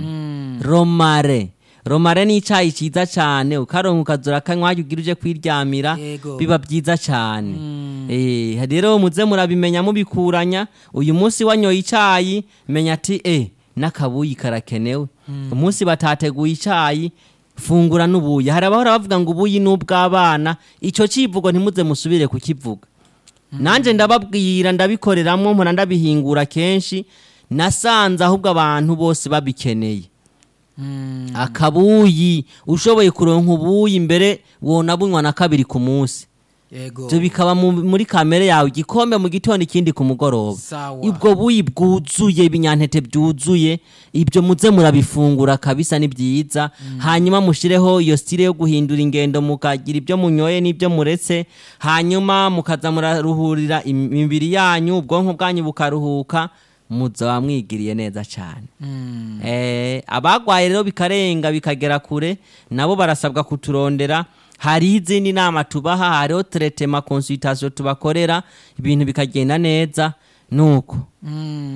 Speaker 1: romare romare ni icyayi cyiza cyane ukaronka ukazura akanywa hajya ugira uje kwiryamira
Speaker 2: Yego.
Speaker 1: biba byiza cyane Eh, rero muze murabimenya mubikuranya uyu munsi wanyoye icyayi menya ati eh n'akabuyi karakenewe umunsi batateguye icyayi fungura n'ubuyi hari abahora bavuga ngo ubuyi ni ubw'abana icyo kivugo ntimuze musubire kukivuga nanjye ndababwira ndabikoreramwo mpora ndabihingura kenshi nasanze ahubwo abantu bose babikeneye akabuyi ushoboye kuronka ubuyi mbere wona bunywa na kabiri ku munsi
Speaker 2: yego
Speaker 1: ibyo bikaba mu- muri kamere yawe igikombe mu gitondo ikindi ku mugoroba
Speaker 2: Sawa.
Speaker 1: ubwo buyi bwuzuye ibinyantete byuzuye ibyo muze murabifungura kabisa ni byiza hanyuma mushireho iyo stile yo guhindura ingendo mukagira ibyo munyoye n'ibyo muretse hanyuma mukaza muraruhurira imibiri yanyu ubwonko bwanyu bukaruhuka muzaba mwigiriye neza cyane Eh, abagwaye rero bikarenga bikagera kure nabo barasabwa kuturondera hariho izindi nama tubaha hariho teretema consultation tubakorera ibintu bikagenda neza nuko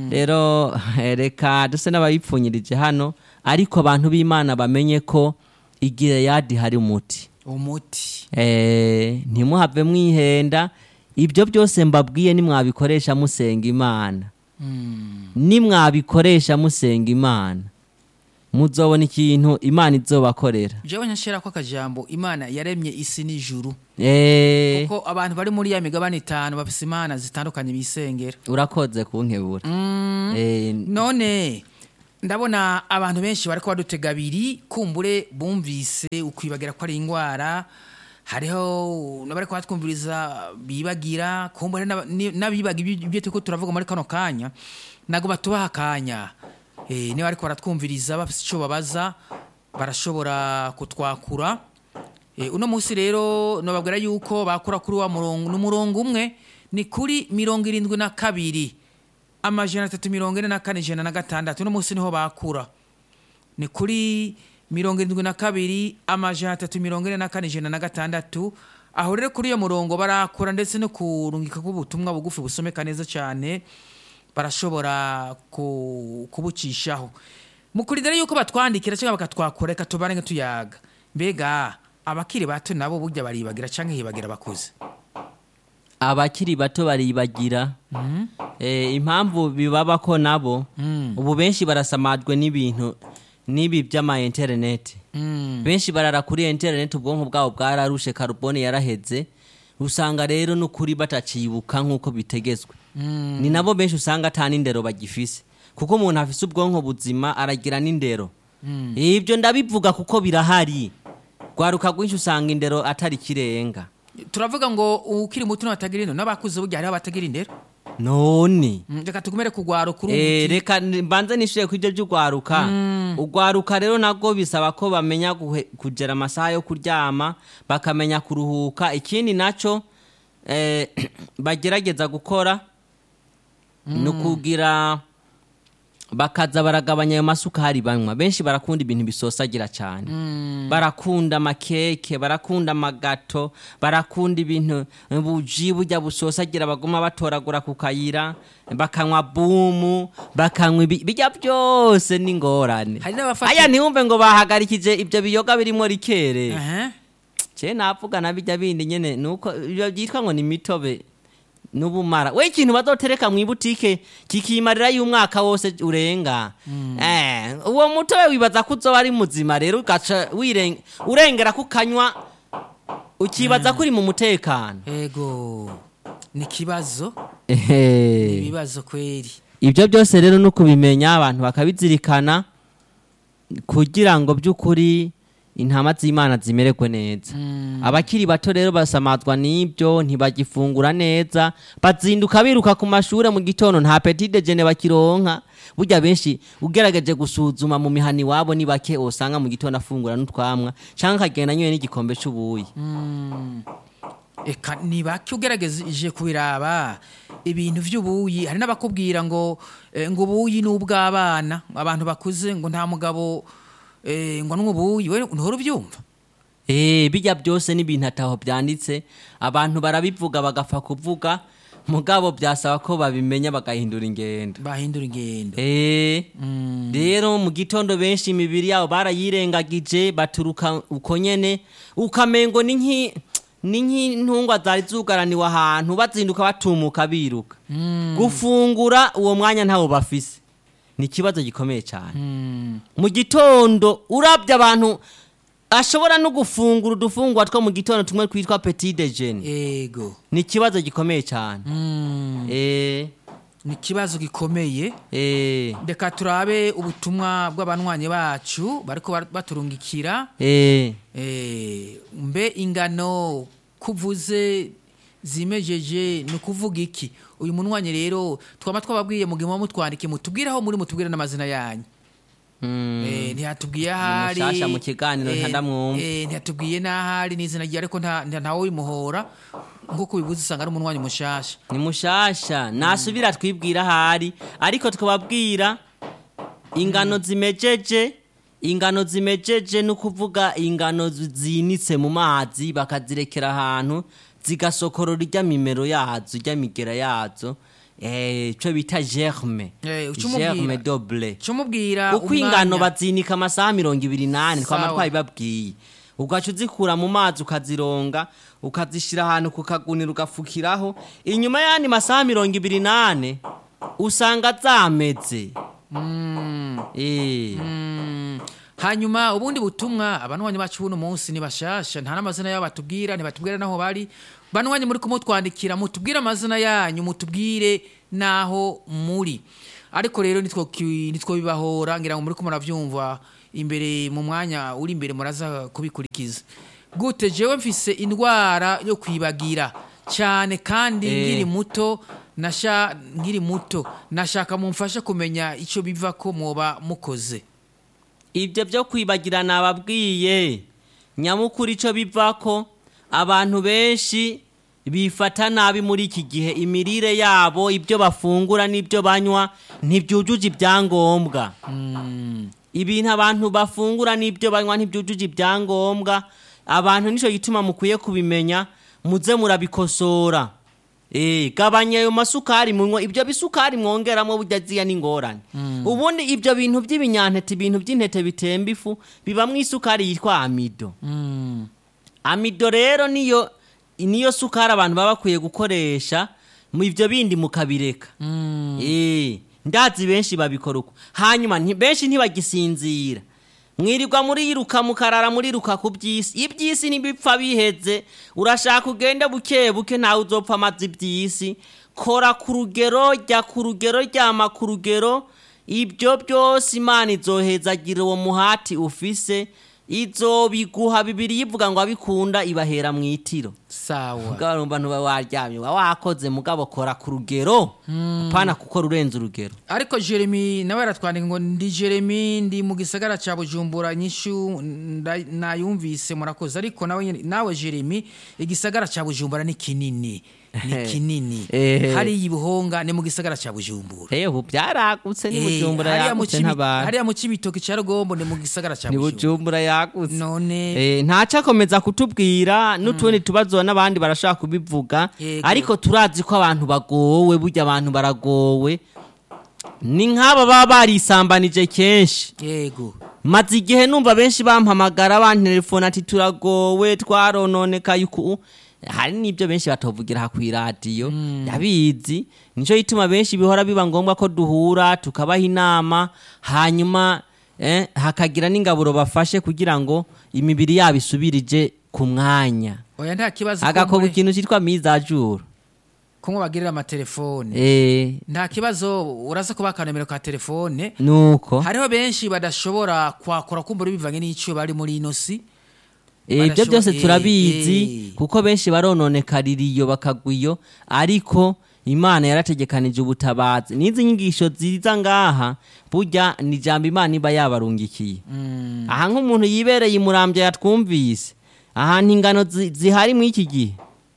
Speaker 1: rero eh, reka duse n'abayipfunyirije hano ariko abantu b'imana bamenye ko igileyadi hari umuti
Speaker 2: umuti
Speaker 1: Eh, ntimuhave mwihenda ibyo byose mbabwiye nimwabikoresha musenga imana
Speaker 2: Mm.
Speaker 1: nimwabikoresha musenga imana muzobona ikintu imana izobakorera
Speaker 2: jewe nyashira ko akajambo imana yaremye isi n'ijuru
Speaker 1: Eh,
Speaker 2: kuko abantu bari muri ya migabane itanu bafise imana zitandukanye bisengera
Speaker 1: urakoze kunkebura Eh,
Speaker 2: none ndabona abantu benshi bariko badutega abiri kumbure bumvise ukwibagira ko ari indwara hariho n'abariko batwumviriza bibagira kumbure n'aba- ni- n'abibaga ibyo ibyo turiko turavuga muri kano kanya ntabwo batubaha akanya Eh, niba ariko baratwumviriza bafite icyo babaza barashobora kutwakura Eh, uno munsi rero nababwira yuko bakura kuri wa murongo n'umurongo umwe ni kuri mirongo irindwi na kabiri amajana atatu mirongo ine na kane ijana na gatandatu uno munsi niho bakura ni kuri mirongo irindwi na kabiri amajana atatu mirongo ine na kane ijana na gatandatu aho rero kuri iyo murongo barakura ndetse no kurungika k'ubutumwa bugufi busomeka neza cyane barashobora ku- kubucishaho mukurindira yuko batwandikira cyangwa bakatwakura reka tubane nka tuyaga mbega abakiri bato nabo burya baribagira cyangwa hibagira abakuze
Speaker 1: abakiri bato baribagira Eh, impamvu bibaba ko nabo ubu benshi barasamajwe n'ibintu n'ibi by'ama interineti benshi barara kuri interineti ubwonko bwabo bwararushe karubone yaraheze usanga rero n'ukuri batacibuka nk'uko bitegetswe ni nabo benshi usanga ata n'indero bagifise kuko umuntu afise ubwonko buzima aragira n'indero ibyo ndabivuga kuko birahari rwaruka rwinshi usanga indero atari ikirenga
Speaker 2: turavuga ngo ukiri muto n'abatagira indero n'abakuze burya hariho abatagira indero
Speaker 1: none
Speaker 2: Mm, reka tugumere kugwara kuri
Speaker 1: Eh,
Speaker 2: umuti
Speaker 1: reka n- mbanze nishuye ku ibyo by'urwaruka urwaruka rero nabwo bisaba ko bamenya guhe- kugera amasaha yo kuryama bakamenya kuruhuka ikindi nacyo eh, bagerageza gukora ni ukugira bakaza baragabanya ayo masukari banywa benshi barakunda ibintu bisosagira cyane barakunda amakeke barakunda amagato barakunda ibintu buji burya busosagira baguma batoragura ku kayira bakanywa bumu bakanywa ibi- bijya byose n'ingorane
Speaker 2: Hari n'abafata-
Speaker 1: aya ntiwumve ngo bahagarikije ibyo biyoga birimo rikere
Speaker 2: Aha.
Speaker 1: je navuga na bijya bindi nyene nuko ibyo byitwa ngo ni mitobe n'ubumara we ikintu bazotereka mu ibutike kikimarira y'umwaka wose urenga eh uwo mutobe wibaza ko uzoba ari muzima rero ugaca wiren- urengera kukanywa ukibaza ko uri mu mutekano
Speaker 2: ego ni ikibazo
Speaker 1: Ehe.
Speaker 2: ibibazo kweri
Speaker 1: ibyo byose rero no kubimenya abantu bakabizirikana kugira ngo by'ukuri intama z'imana zimererwe neza abakiri bato rero basamazwa n'ibyo ntibagifungura neza bazinduka biruka ku mashuri mu gitondo nta petite jene bakironka burya benshi ugerageje gusuzuma mu mihani iwabo ni bake usanga mu gitondo afungura n'utwamwa cyangwa akagenda anyoye n'igikombe cy'ubuyi
Speaker 2: eka ni bake ugerageje kubiraba ibintu by'ubuyi hari n'abakubwira ngo eh, ngo ubuyi ni ubw'abana abantu bakuze ngo nta mugabo eh, ngo anywe ubuyi we ntuhora ubyumva
Speaker 1: Eh, bijya byose n'ibintu ataho byanditse abantu barabivuga bagapfa kuvuga mugabo byasaba ko babimenya bagahindura ingendo
Speaker 2: bahindura ingendo
Speaker 1: Eh, rero mu gitondo benshi imibiri yabo barayirengagije baturuka uko nyene ukamengo ni nki ni nk'intungwa zari zugaraniwe ahantu bazinduka batumuka biruka gufungura uwo mwanya ntawo bafise ni ikibazo gikomeye cyane mu gitondo urabye abantu ashobora no gufungura udufungwa two mu gitondo tumwe twitwa petit dejeuner
Speaker 2: ego
Speaker 1: ni ikibazo gikomeye cyane eh
Speaker 2: ni ikibazo gikomeye
Speaker 1: eh
Speaker 2: reka turabe ubutumwa bw'abanywanyi bacu bariko bar- baturungikira
Speaker 1: eh
Speaker 2: Eh, mbe ingano kuvuze zimejeje ni ukuvuga iki uyu munywanyi rero twaba twababwiye mu gihe muba mutwandike mutubwire aho muri mutubwire n'amazina yanyu
Speaker 1: mm.
Speaker 2: Eh, ntiyatubwiye ahari
Speaker 1: mushasha mu kiganiro
Speaker 2: Eh,
Speaker 1: ntandamwumva.
Speaker 2: eh, ntiyatubwiye n'ahari n'izina rye ariko nta- nta- ntawe wimuhora nk'uko bibuze usanga ari umunywanyi mushasha
Speaker 1: ni mushasha nasubira twibwira ahari ariko twababwira ingano zimejeje ingano zimejeje ni ukuvuga ingano zi- zinitse mu mazi bakazirekera ahantu zigasokorora ijya mimero yazo ijya migera yazo eh, ico bita germe
Speaker 2: Eh, uca umubwira.
Speaker 1: germe doble
Speaker 2: cumubwira
Speaker 1: uko ingano bazinika amasaha mirongo ibiri n'ane twama
Speaker 2: Sawa.
Speaker 1: twabibabwiye ugaca uzikura mu mazi ukazironga ukazishyira ahantu ku kagunira ugafukiraho inyuma y'andi masaha mirongo ibiri n'ane usanga zameze Eh.
Speaker 2: hanyuma ubundi butumwa abanwanyi bacu buno munsi ni bashasha nta n'amazina yabo batubwira ntibatubwira n'aho bari banwanyi muri kumutwandikira mutubwire amazina yanyu mutubwire n'aho muri ariko rero nitwo ki- nitwo bibahora ngira ngo muri ko muravyumva imbere mu mwanya uri imbere muraza kubikurikiza gute jewe mfise indwara yo kwibagira cyane kandi
Speaker 1: Eh.
Speaker 2: nkiri muto nasha nkiri muto nashaka mumfashe kumenya ico biva ko mwoba mukoze
Speaker 1: ibyo byo kwibagirana ababwiye nyamukuru icyo bivako abantu benshi bifata nabi muri iki gihe imirire yabo ibyo bafungura n'ibyo banywa ntibyujuje ibyangombwa ibintu abantu bafungura n'ibyo banywa ntibyujuje ibyangombwa abantu nicyo gituma mukwiye kubimenya muze murabikosora Eh, gabanya ayo masukari munywa ibyo bisukari mwongeramo burya ziya n'ingorane ubundi ibyo bintu by'ibinyantete ibintu by'intete bitemba ifu bibamwo isukari yitwa amido amido rero niyo niyo sukari abantu baba bakwiye gukoresha mu ibyo bindi mukabireka Eh, ndazi benshi babikora uko hanyuma nti- benshi ntibagisinzira mwirirwa muriruka mukarara muriruka ku by'isi iby'isi ntibipfa biheze urashaka ugende buke buke ntawe uzopfa amazi iby'isi kora ku rugero jya ku rugero ryama ku rugero ibyo byose imana izohezagira uwo muhati ufise izobiguha bibiri yivuga ngo abikunda ibahera mu itiro
Speaker 2: sawa
Speaker 1: mugabo urumva ntuba waryamye uba wakoze mugabo kora ku rugero apana kuko rurenze urugero
Speaker 2: ariko jeremy nawe aratwandika ngo ndi jeremy ndi mu gisagara cya bujumbura nyishu nda- nayumvise murakoze ariko nawe nyene- nawe jeremy igisagara cya bujumbura ni kinini ni kinini
Speaker 1: Eh.
Speaker 2: hariya ibuhonga ni mu gisagara cya bujumbura
Speaker 1: eho byaragutse ni
Speaker 2: Eh,
Speaker 1: bujumbura
Speaker 2: hariya mu
Speaker 1: yagutse
Speaker 2: Cibi-
Speaker 1: ntabara
Speaker 2: hariya mu cibitoki cya rugombo ni mu gisagara cya
Speaker 1: ni
Speaker 2: bujumbura
Speaker 1: bujumbura yagutse
Speaker 2: none
Speaker 1: Eh, ntaco akomeza kutubwira n'utundi tubazo n'abandi barashaka kubivuga
Speaker 2: Yego.
Speaker 1: ariko turazi ko abantu bagowe burya abantu baragowe ni nk'aba baba barisambanije kenshi
Speaker 2: yego
Speaker 1: maze igihe numva benshi bampamagara bantelefona ati turagowe twarononekaye uku hari n'ibyo benshi batovugira aha ku iradiyo ndabizi nicyo gituma benshi bihora biba ngombwa ko duhura tukabaha inama hanyuma eh, hakagira n'ingaburo bafashe kugira ngo imibiri yabo isubirije ku mwanya
Speaker 2: oya nta kibazo ko
Speaker 1: agakorwa
Speaker 2: muri-
Speaker 1: ikintu cyitwa mizajuru
Speaker 2: ko bagirira amatelefone
Speaker 1: eh,
Speaker 2: nta kibazo uraza kuba akanomero ka telefone
Speaker 1: nuko
Speaker 2: hariho benshi badashobora kwakora kumbura bivanye n'icyo bari muri ino si
Speaker 1: Eh, ibyo
Speaker 2: Barashobo-
Speaker 1: byose
Speaker 2: eh,
Speaker 1: turabizi
Speaker 2: eh.
Speaker 1: kuko benshi barononekarira iyo bakagwa iyo ariko imana yarategekanije ubutabazi n'izi nyigisho ziza ngaha burya ni ijambo imana iba yabarungikiye aha nk'umuntu yibereye imurambya yatwumvise ahantu ingano zi- zihari muri iki gihe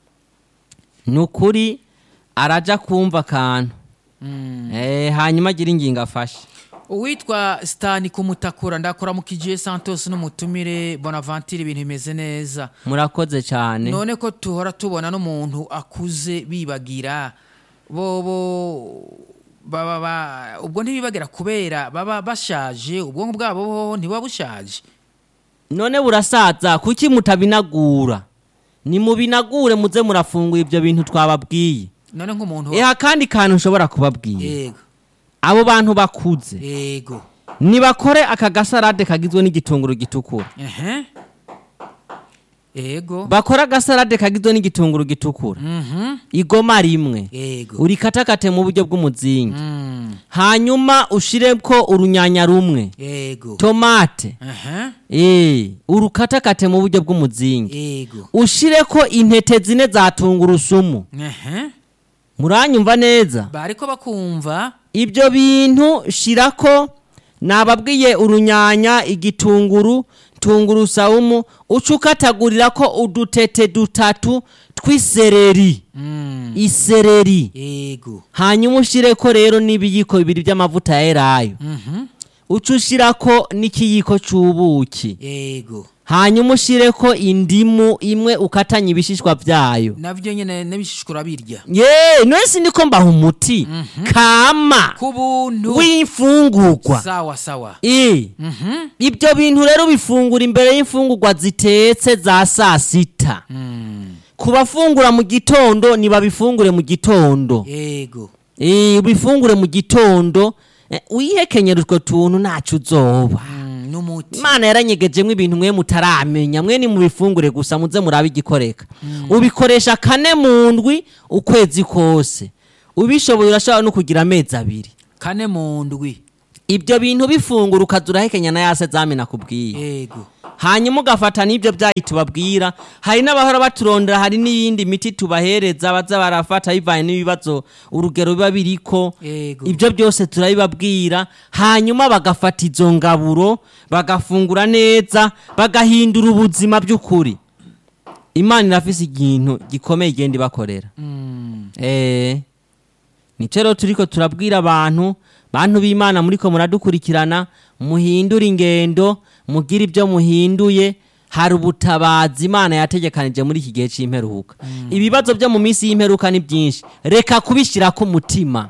Speaker 1: ni ukuri araja kumva akantu Eh, hanyuma agira ingingo afashe
Speaker 2: uwitwa sitani kumutakura ndakora mu kigiye santos n'umutumire bonaventure ibintu bimeze neza
Speaker 1: murakoze cyane
Speaker 2: none ko tuhora tubona n'umuntu akuze bibagira bobo baba ba- ubwo ntibibagira kubera baba bashaje ubwonko bwabo boho ntibuba bushaje
Speaker 1: none burasaza kuki mutabinagura nimubinagure muze murafungura ibyo bintu twababwiye
Speaker 2: none nk'umuntu
Speaker 1: eha kandi kantu nshobora kubabwira
Speaker 2: yego
Speaker 1: abo bantu bakuze
Speaker 2: yego
Speaker 1: nibakore aka gasarade kagizwe n'igitunguru gitukura
Speaker 2: ehe yego
Speaker 1: bakore agasarade kagizwe n'igitunguru gitukura
Speaker 2: mhm
Speaker 1: igoma rimwe
Speaker 2: yego
Speaker 1: urikatakate mu buryo bw'umuzingi
Speaker 2: Mm,
Speaker 1: hanyuma ushireko urunyanya rumwe
Speaker 2: yego
Speaker 1: tomate
Speaker 2: ehe
Speaker 1: eh urukatakate mu buryo bw'umuzingi
Speaker 2: yego
Speaker 1: ushireko intete zine za tungurusumu
Speaker 2: ehe
Speaker 1: muranyumva neza
Speaker 2: bariko bakumva
Speaker 1: ibyo bintu shirako nababwiye urunyanya igitunguru tungurusamu uca ukatagurira ko udutete dutatu tw'isereri
Speaker 2: Mm,
Speaker 1: isereri
Speaker 2: yego
Speaker 1: hanyuma ushireko rero n'ibiyiko bibiri by'amavuta ya elayo
Speaker 2: mhm
Speaker 1: uca ushirako n'ikiyiko c'ubuki
Speaker 2: yego
Speaker 1: hanyuma ushireko indimu imwe ukatanye ibishishwa vyayo
Speaker 2: navyo nyene n'ibishishura birya
Speaker 1: ye nwese ndiko mbaha umuti kama
Speaker 2: ku buntu
Speaker 1: w'imfungurwa
Speaker 2: sawa sawa
Speaker 1: Eh,
Speaker 2: Mhm.
Speaker 1: ibyo bintu rero bifungura imbere y'imfungurwa zitetse za saa sita
Speaker 2: Mm.
Speaker 1: ku bafungura mu gitondo ntibabifungure mu gitondo
Speaker 2: yego
Speaker 1: Eh, ubifungure mu gitondo eh, wihekenyera utwo tuntu ntacyo uzoba
Speaker 2: Mm, n'umuti
Speaker 1: imana yaranyegejemo ibintu mwe mutaramenya mwe ni mubifungure gusa muze murabe igikoreka ubikoresha kane mu ndwi ukwezi kose ubishoboye urashobora no kugira amezi abiri
Speaker 2: kane mu ndwi
Speaker 1: ibyo bintu bifungura ukaza urahekenya na ya sezame nakubwiye
Speaker 2: yego
Speaker 1: hanyuma ugafata n'ibyo byayi tubabwira hari n'abahora baturondera hari n'iyindi miti tubahereza baza barafata bivanye n'ibibazo urugero biba biriko
Speaker 2: yego
Speaker 1: ibyo byose turabibabwira hanyuma bagafata izo ngaburo bagafungura neza bagahindura ubuzima by'ukuri imana irafise ikintu gikomeye igenda ibakorera
Speaker 2: Mm.
Speaker 1: Eh, nico rero turiko turabwira abantu bantu b'imana muriko muradukurikirana muhindure ingendo mugire ibyo muhinduye hari ubutabazi imana yategekanije muri iki gihe c'imperuka ibibazo byo mu minsi y'imperuka ni byinshi reka kubishyirako umutima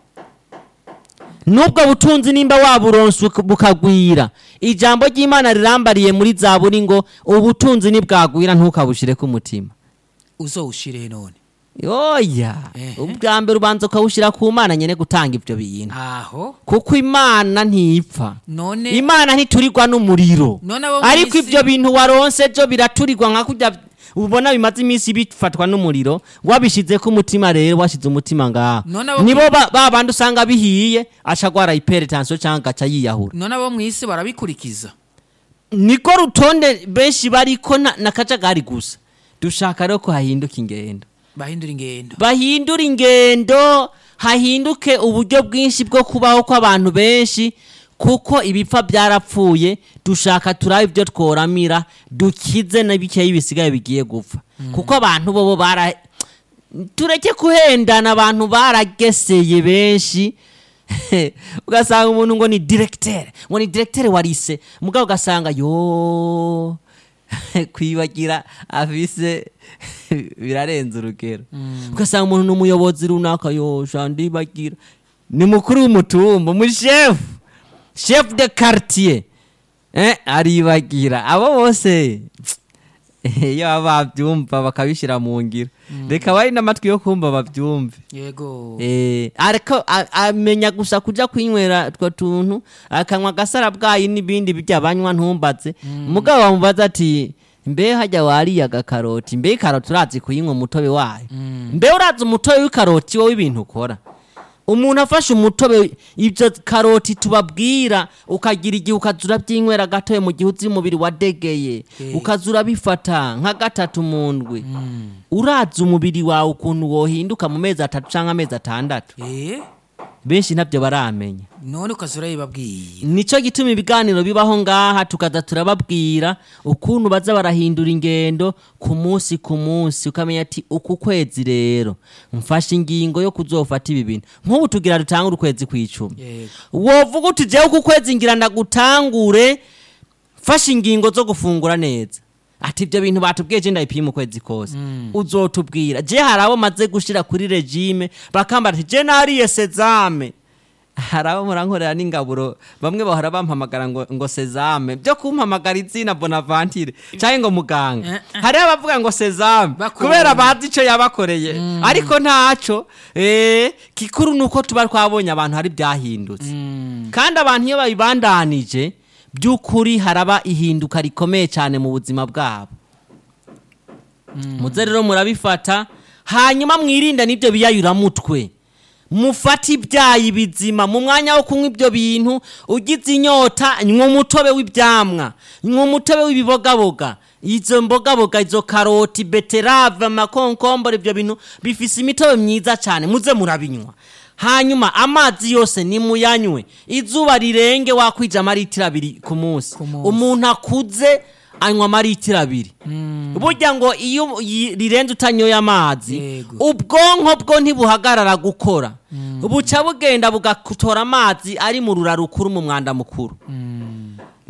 Speaker 1: nubwo butunzi nimba waburonse uka- bukagwira ijambo ry'imana rirambariye muri zaburi ngo ubutunzi nibwagwira ntukabushireko umutima
Speaker 2: uzowushire none
Speaker 1: oya
Speaker 2: Ehe.
Speaker 1: ubwa mbere ubanza ukawushyira ku mana nyine gutanga ibyo bintu
Speaker 2: aho
Speaker 1: kuko imana ntipfa
Speaker 2: none
Speaker 1: imana ntiturirwa n'umuriro
Speaker 2: none abo
Speaker 1: ariko
Speaker 2: mw'isi-
Speaker 1: ibyo bintu waronse byo biraturirwa nka kurya ubona bimaze iminsi bifatwa n'umuriro wabishyize ku mutima rero washyize umutima ngaha
Speaker 2: None abo-
Speaker 1: nibo ba ba bandi usanga bihiye aca agwara hypertension cyangwa agaca yiyahura
Speaker 2: none abo mw'isi barabikurikiza
Speaker 1: niko rutonde benshi bariko na, na kajagari gusa dushaka rero ko hahinduka ingendo
Speaker 2: bahindura ingendo
Speaker 1: bahindure ingendo hahinduke uburyo bwinshi bwo kubaho kw'abantu benshi kuko ibipfa byarapfuye dushaka turabe ibyo tworamira dukize na bikeya bisigaye bigiye gupfa kuko abantu bobo bara tureke kuhendana abantu barageseye benshi ugasanga umuntu ngo ni directeur ngo ni directeur warise mugabo ugasanga yo kwibagira afise birarenze urugero ugasanga umuntu ni umuyobozi runaka yo shandibagira ni mukuru w'umutumba umushefu chef de quartier eh, aribagira abo bose iyo baba babyumva bakabishyira mu ngiro reka bari n'amatwi yo kumva babyumve
Speaker 2: yego
Speaker 1: Eh, ariko a- amenya gusa kuja kwinywera utwo tuntu akanywa agasara bwayi n'ibindi bijya banywa ntumbaze mugabo bamubaza ati mbe hajya wariye agakaroti mbe ikaroti urazi kuyinywa umutobe wayo mbe urazi umutobe w'ikaroti wowe ibintu ukora umuntu afashe umutobe ibyo karoti tubabwira ukagira igihe ukaza urabyinywera gatoya mu gihe uzi umubiri wadegeye
Speaker 2: Eh.
Speaker 1: ukaza urabifata nka gatatu mu ndwi urazi umubiri wawe ukuntu wohinduka mu mezi atatu cyangwa amezi atandatu
Speaker 2: eh
Speaker 1: benshi ntabyo baramenya
Speaker 2: none ukaza urayibabwiye
Speaker 1: nicyo gituma ibiganiro bibaho ngaha tukaza turababwira ukuntu baza barahindura ingendo ku munsi ku munsi ukamenya ati uku kwezi rero mfashe ingingo yo kuzofata ibi bintu nk'ubu tugira dutangure ukwezi kw'icumi
Speaker 2: yego
Speaker 1: wovuga uti jewe uku kwezi ngira ndagutangure fashe ingingo zo gufungura neza ati ibyo bintu batubwiye je ndabipima ukwezi kose uzotubwira je hari abo maze gushira kuri regime bakambara ati je nariye sezame hari abo murankorera n'ingaburo bamwe bahora bampamagara ngo, ngo sezame byo kumpamagara izina bonaventure cyangwa ngo muganga
Speaker 2: Eh, eh.
Speaker 1: hari abavuga ngo sezame
Speaker 2: Bakunda.
Speaker 1: kubera bazi icyo yabakoreye ariko ntaco eh, kikuru ni uko tuba twabonye abantu hari byahindutse kandi abantu iyo babibandanije by'ukuri haraba ihinduka rikomeye cyane mu buzima bwabo muze rero murabifata hanyuma mwirinde n'ibyo biyayuramutwe mufate ibyayi bizima mu mwanya wo kunywa ibyo bintu ugize inyota nywa umutobe w'ibyamwa nywa umutobe w'ibibogaboga izo mbogaboga izo karoti beterave amakonkombore ibyo bintu bifise imitobe myiza cyane muze murabinywa hanyuma amazi yose nimuyanywe izuba rirenge wakwija amaritiro abiri ku munsi
Speaker 2: Ku munsi.
Speaker 1: umuntu akuze anywa amaritiro abiri burya ngo iyo yi- rirenze utanyoye amazi
Speaker 2: Yego.
Speaker 1: ubwonko bwo ntibuhagarara gukora buca bugenda bugatora amazi ari mu rura rukuru mu mwanda mukuru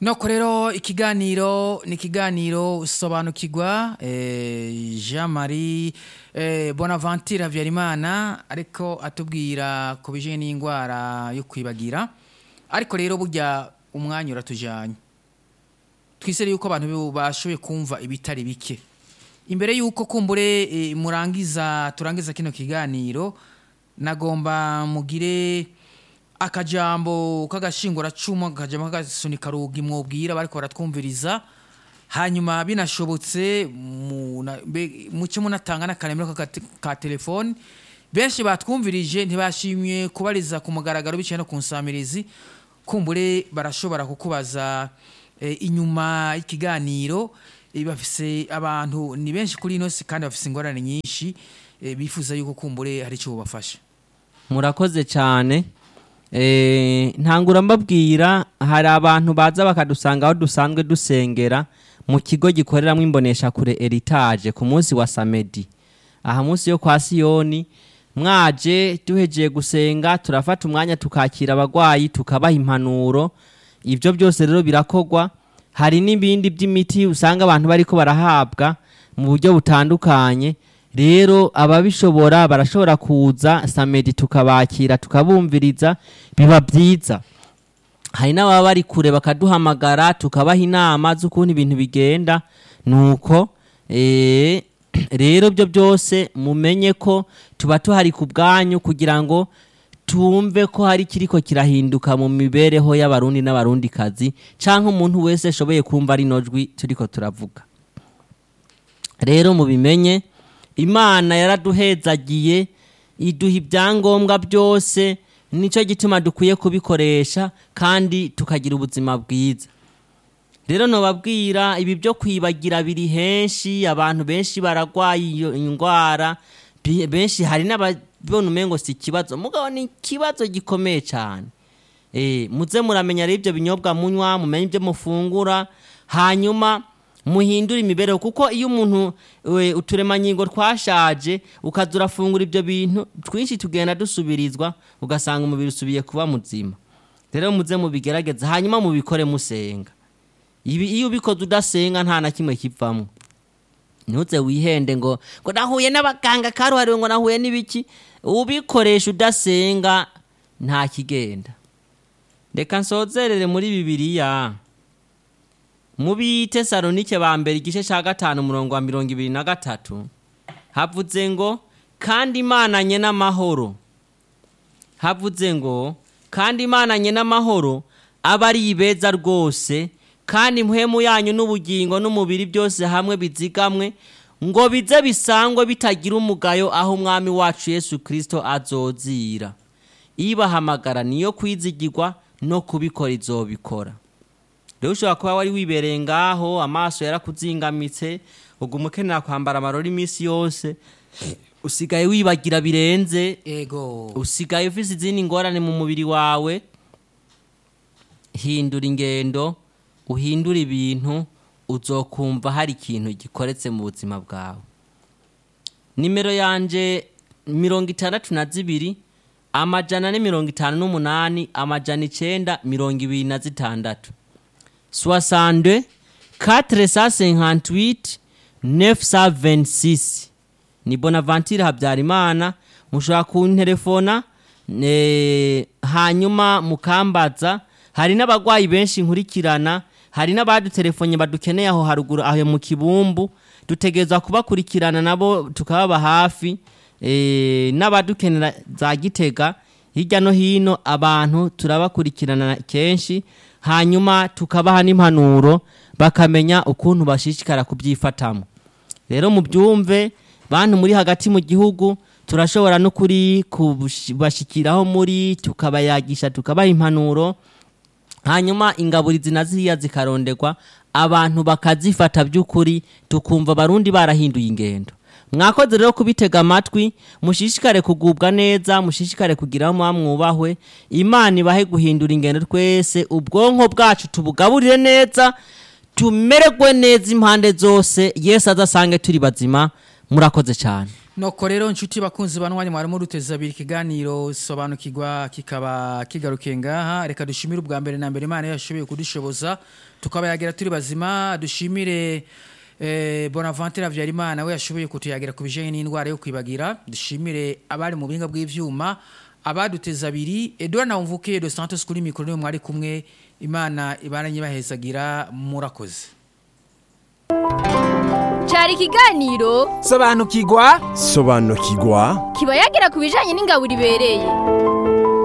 Speaker 2: noko rero ikiganiro ni ikiganiro sobanukirwa eh, jean marie eh, bonaventure habyarimana ariko atubwira ku bijyanye n'indwara yo kwibagira ariko rero burya umwanya uratujyanye twisere yuko abantu bashoboye kumva ibitari bike imbere y'uko kumbure eh, murangiza turangiza kino kiganiro nagomba mugire akajambo k'agashinguracumu akajambo k'agasunika rugi mwobwira bariko baratwumviriza hanyuma binashobotse mu- na- be- muce munatanga n'akaremero ka, ka telefone benshi batwumvirije ntibashimye kubariza ku mugaragaro biciye no ku nsamirizi kumbure barashobora kukubaza eh, inyuma y'ikiganiro eh, bafise abantu ni benshi kuri ino si kandi bafise ingorane nyinshi eh, bifuza yuko kumbure hari icyo bubafasha
Speaker 1: murakoze cyane Eh, ntangura mbabwira hari abantu baza bakadusanga aho dusanzwe dusengera mu kigo gikoreramo imboneshakure eritage ku munsi wa samedi aha munsi yo kwa siyoni mwaje duhegeye gusenga turafata umwanya tukakira abagwayi tukabaha impanuro ibyo byose rero birakorwa hari n'ibindi by'imiti usanga abantu bariko barahabwa mu buryo butandukanye rero ababishobora barashobora kuza samedi tukabakira tukabumviriza biba byiza hari n'ababa bari kure bakaduhamagara tukabaha inama z'ukuntu ibintu bigenda nuko eh, rero byo byose mumenye ko tuba tuhari ku bwanyu kugira ngo tumve ko hari kiriko kirahinduka mu mibereho y'abarundi n'abarundikazi canke umuntu wese ashoboye kumva rino jwi turiko turavuga rero mubimenye imana yaraduhezagiye iduha ibyangombwa byose nicyo gituma dukwiye kubikoresha kandi tukagira ubuzima bwiza rero nobabwira ibi byo kwibagira biri henshi abantu benshi baragwaye iyo indwara bi- benshi hari n'ababona umengo si ikibazo mugabo ni ikibazo gikomeye cyane Eh, muze muramenya rero ibyo binyobwa munywa mumenye ibyo mufungura hanyuma muhindure imibereho kuko iyo umuntu we, uturemangingo twashaje ukaza urafungura ibyo bintu twinshi tugenda dusubirizwa ugasanga umubiri usubiye kuba muzima rero muze mubigerageza hanyuma mubikore musenga ibi iyo ubikoze udasenga nta na kimwe kivamo ntuze wihende ngo ngo nahuye n'abaganga karuhariwe ngo nahuye n'ibiki ubikoresha udasenga nta kigenda reka nsozerere muri bibiliya mu bitesalonike ba mbere igice cya gatanu umurongo wa mirongo ibiri na gatatu havuze ngo kandi imananye n'amahoro havuze ngo kandi imananye n'amahoro aba ari ibeza rwose kandi impwemu yanyu n'ubugingo n'umubiri byose hamwe bizigamwe ngo bize bisangwe bitagira umugayo aho umwami wacu yesu kirisito azozira ibahamagara niyo kwizigirwa no kubikora izobikora rero ushobora kuba wari wibereye ngaho amaso yarakuzingamitse uguma ukenera kwambara amarori iminsi yose usigaye wibagira birenze
Speaker 2: ego
Speaker 1: usigaye ufise izindi ngorane mu mubiri wawe hindura ingendo uhindura ibintu uzokumva hari ikintu gikoretse mu buzima bwawe nimero yanje mirongo itandatu na zibiri amajana ane mirongo itanu n'umunani amajana icenda mirongo ibiri na zitandatu soixante quatre cent cinquante huit neuf cent vingt six ni bonaventure habyarimana mushobora kunterefona eh, hanyuma mukambaza hari n'abagwayi benshi nkurikirana hari n'abadutelefone badukeneye aho haruguru aho mu kibumbu dutegerezwa kubakurikirana nabo tukababa hafi eh, n'abadukenera za gitega hirya no hino abantu turabakurikirana kenshi hanyuma tukabaha n'impanuro bakamenya ukuntu bashishikara kubyifatamo rero mubyumve bantu muri hagati mu gihugu turashobora no kuri kubashikiraho muri tukabayagisha tukabaha impanuro hanyuma ingaburizi na ziriya zikaronderwa abantu bakazifata by'ukuri tukumva abarundi barahinduye ingendo mwakoze rero kubitega amatwi mushishikare kugubwa neza mushishikare kugira aho muba mwubahwe imana ibahe guhindura ingendo twese ubwonko bwacu tubugaburire neza tumererwe neza impande zose yesu azasange turi bazima murakoze cyane
Speaker 2: noko rero inshuti bakunzi banwanya mwarimo duteza abiri ikiganiro sobanukirwa kikaba kigarukiye ngaha reka dushimire ubwa mbere na mbere imana yashoboye kudushoboza tukaba yagira turi bazima dushimire eh, bonaventure habyarimana we yashoboye kutuyagira ku bijyanye n'indwara yo kwibagira dushimire abari mu buhinga bw'ibyuma abaduteza abiri edouard nawumvuke de santos kuri mikoro niwe mwari kumwe imana ibaranye bahezagira murakoze
Speaker 3: cyari ikiganiro
Speaker 4: sobanukirwa
Speaker 5: sobanukirwa
Speaker 3: kiba yagira ku bijyanye n'ingabo ibereye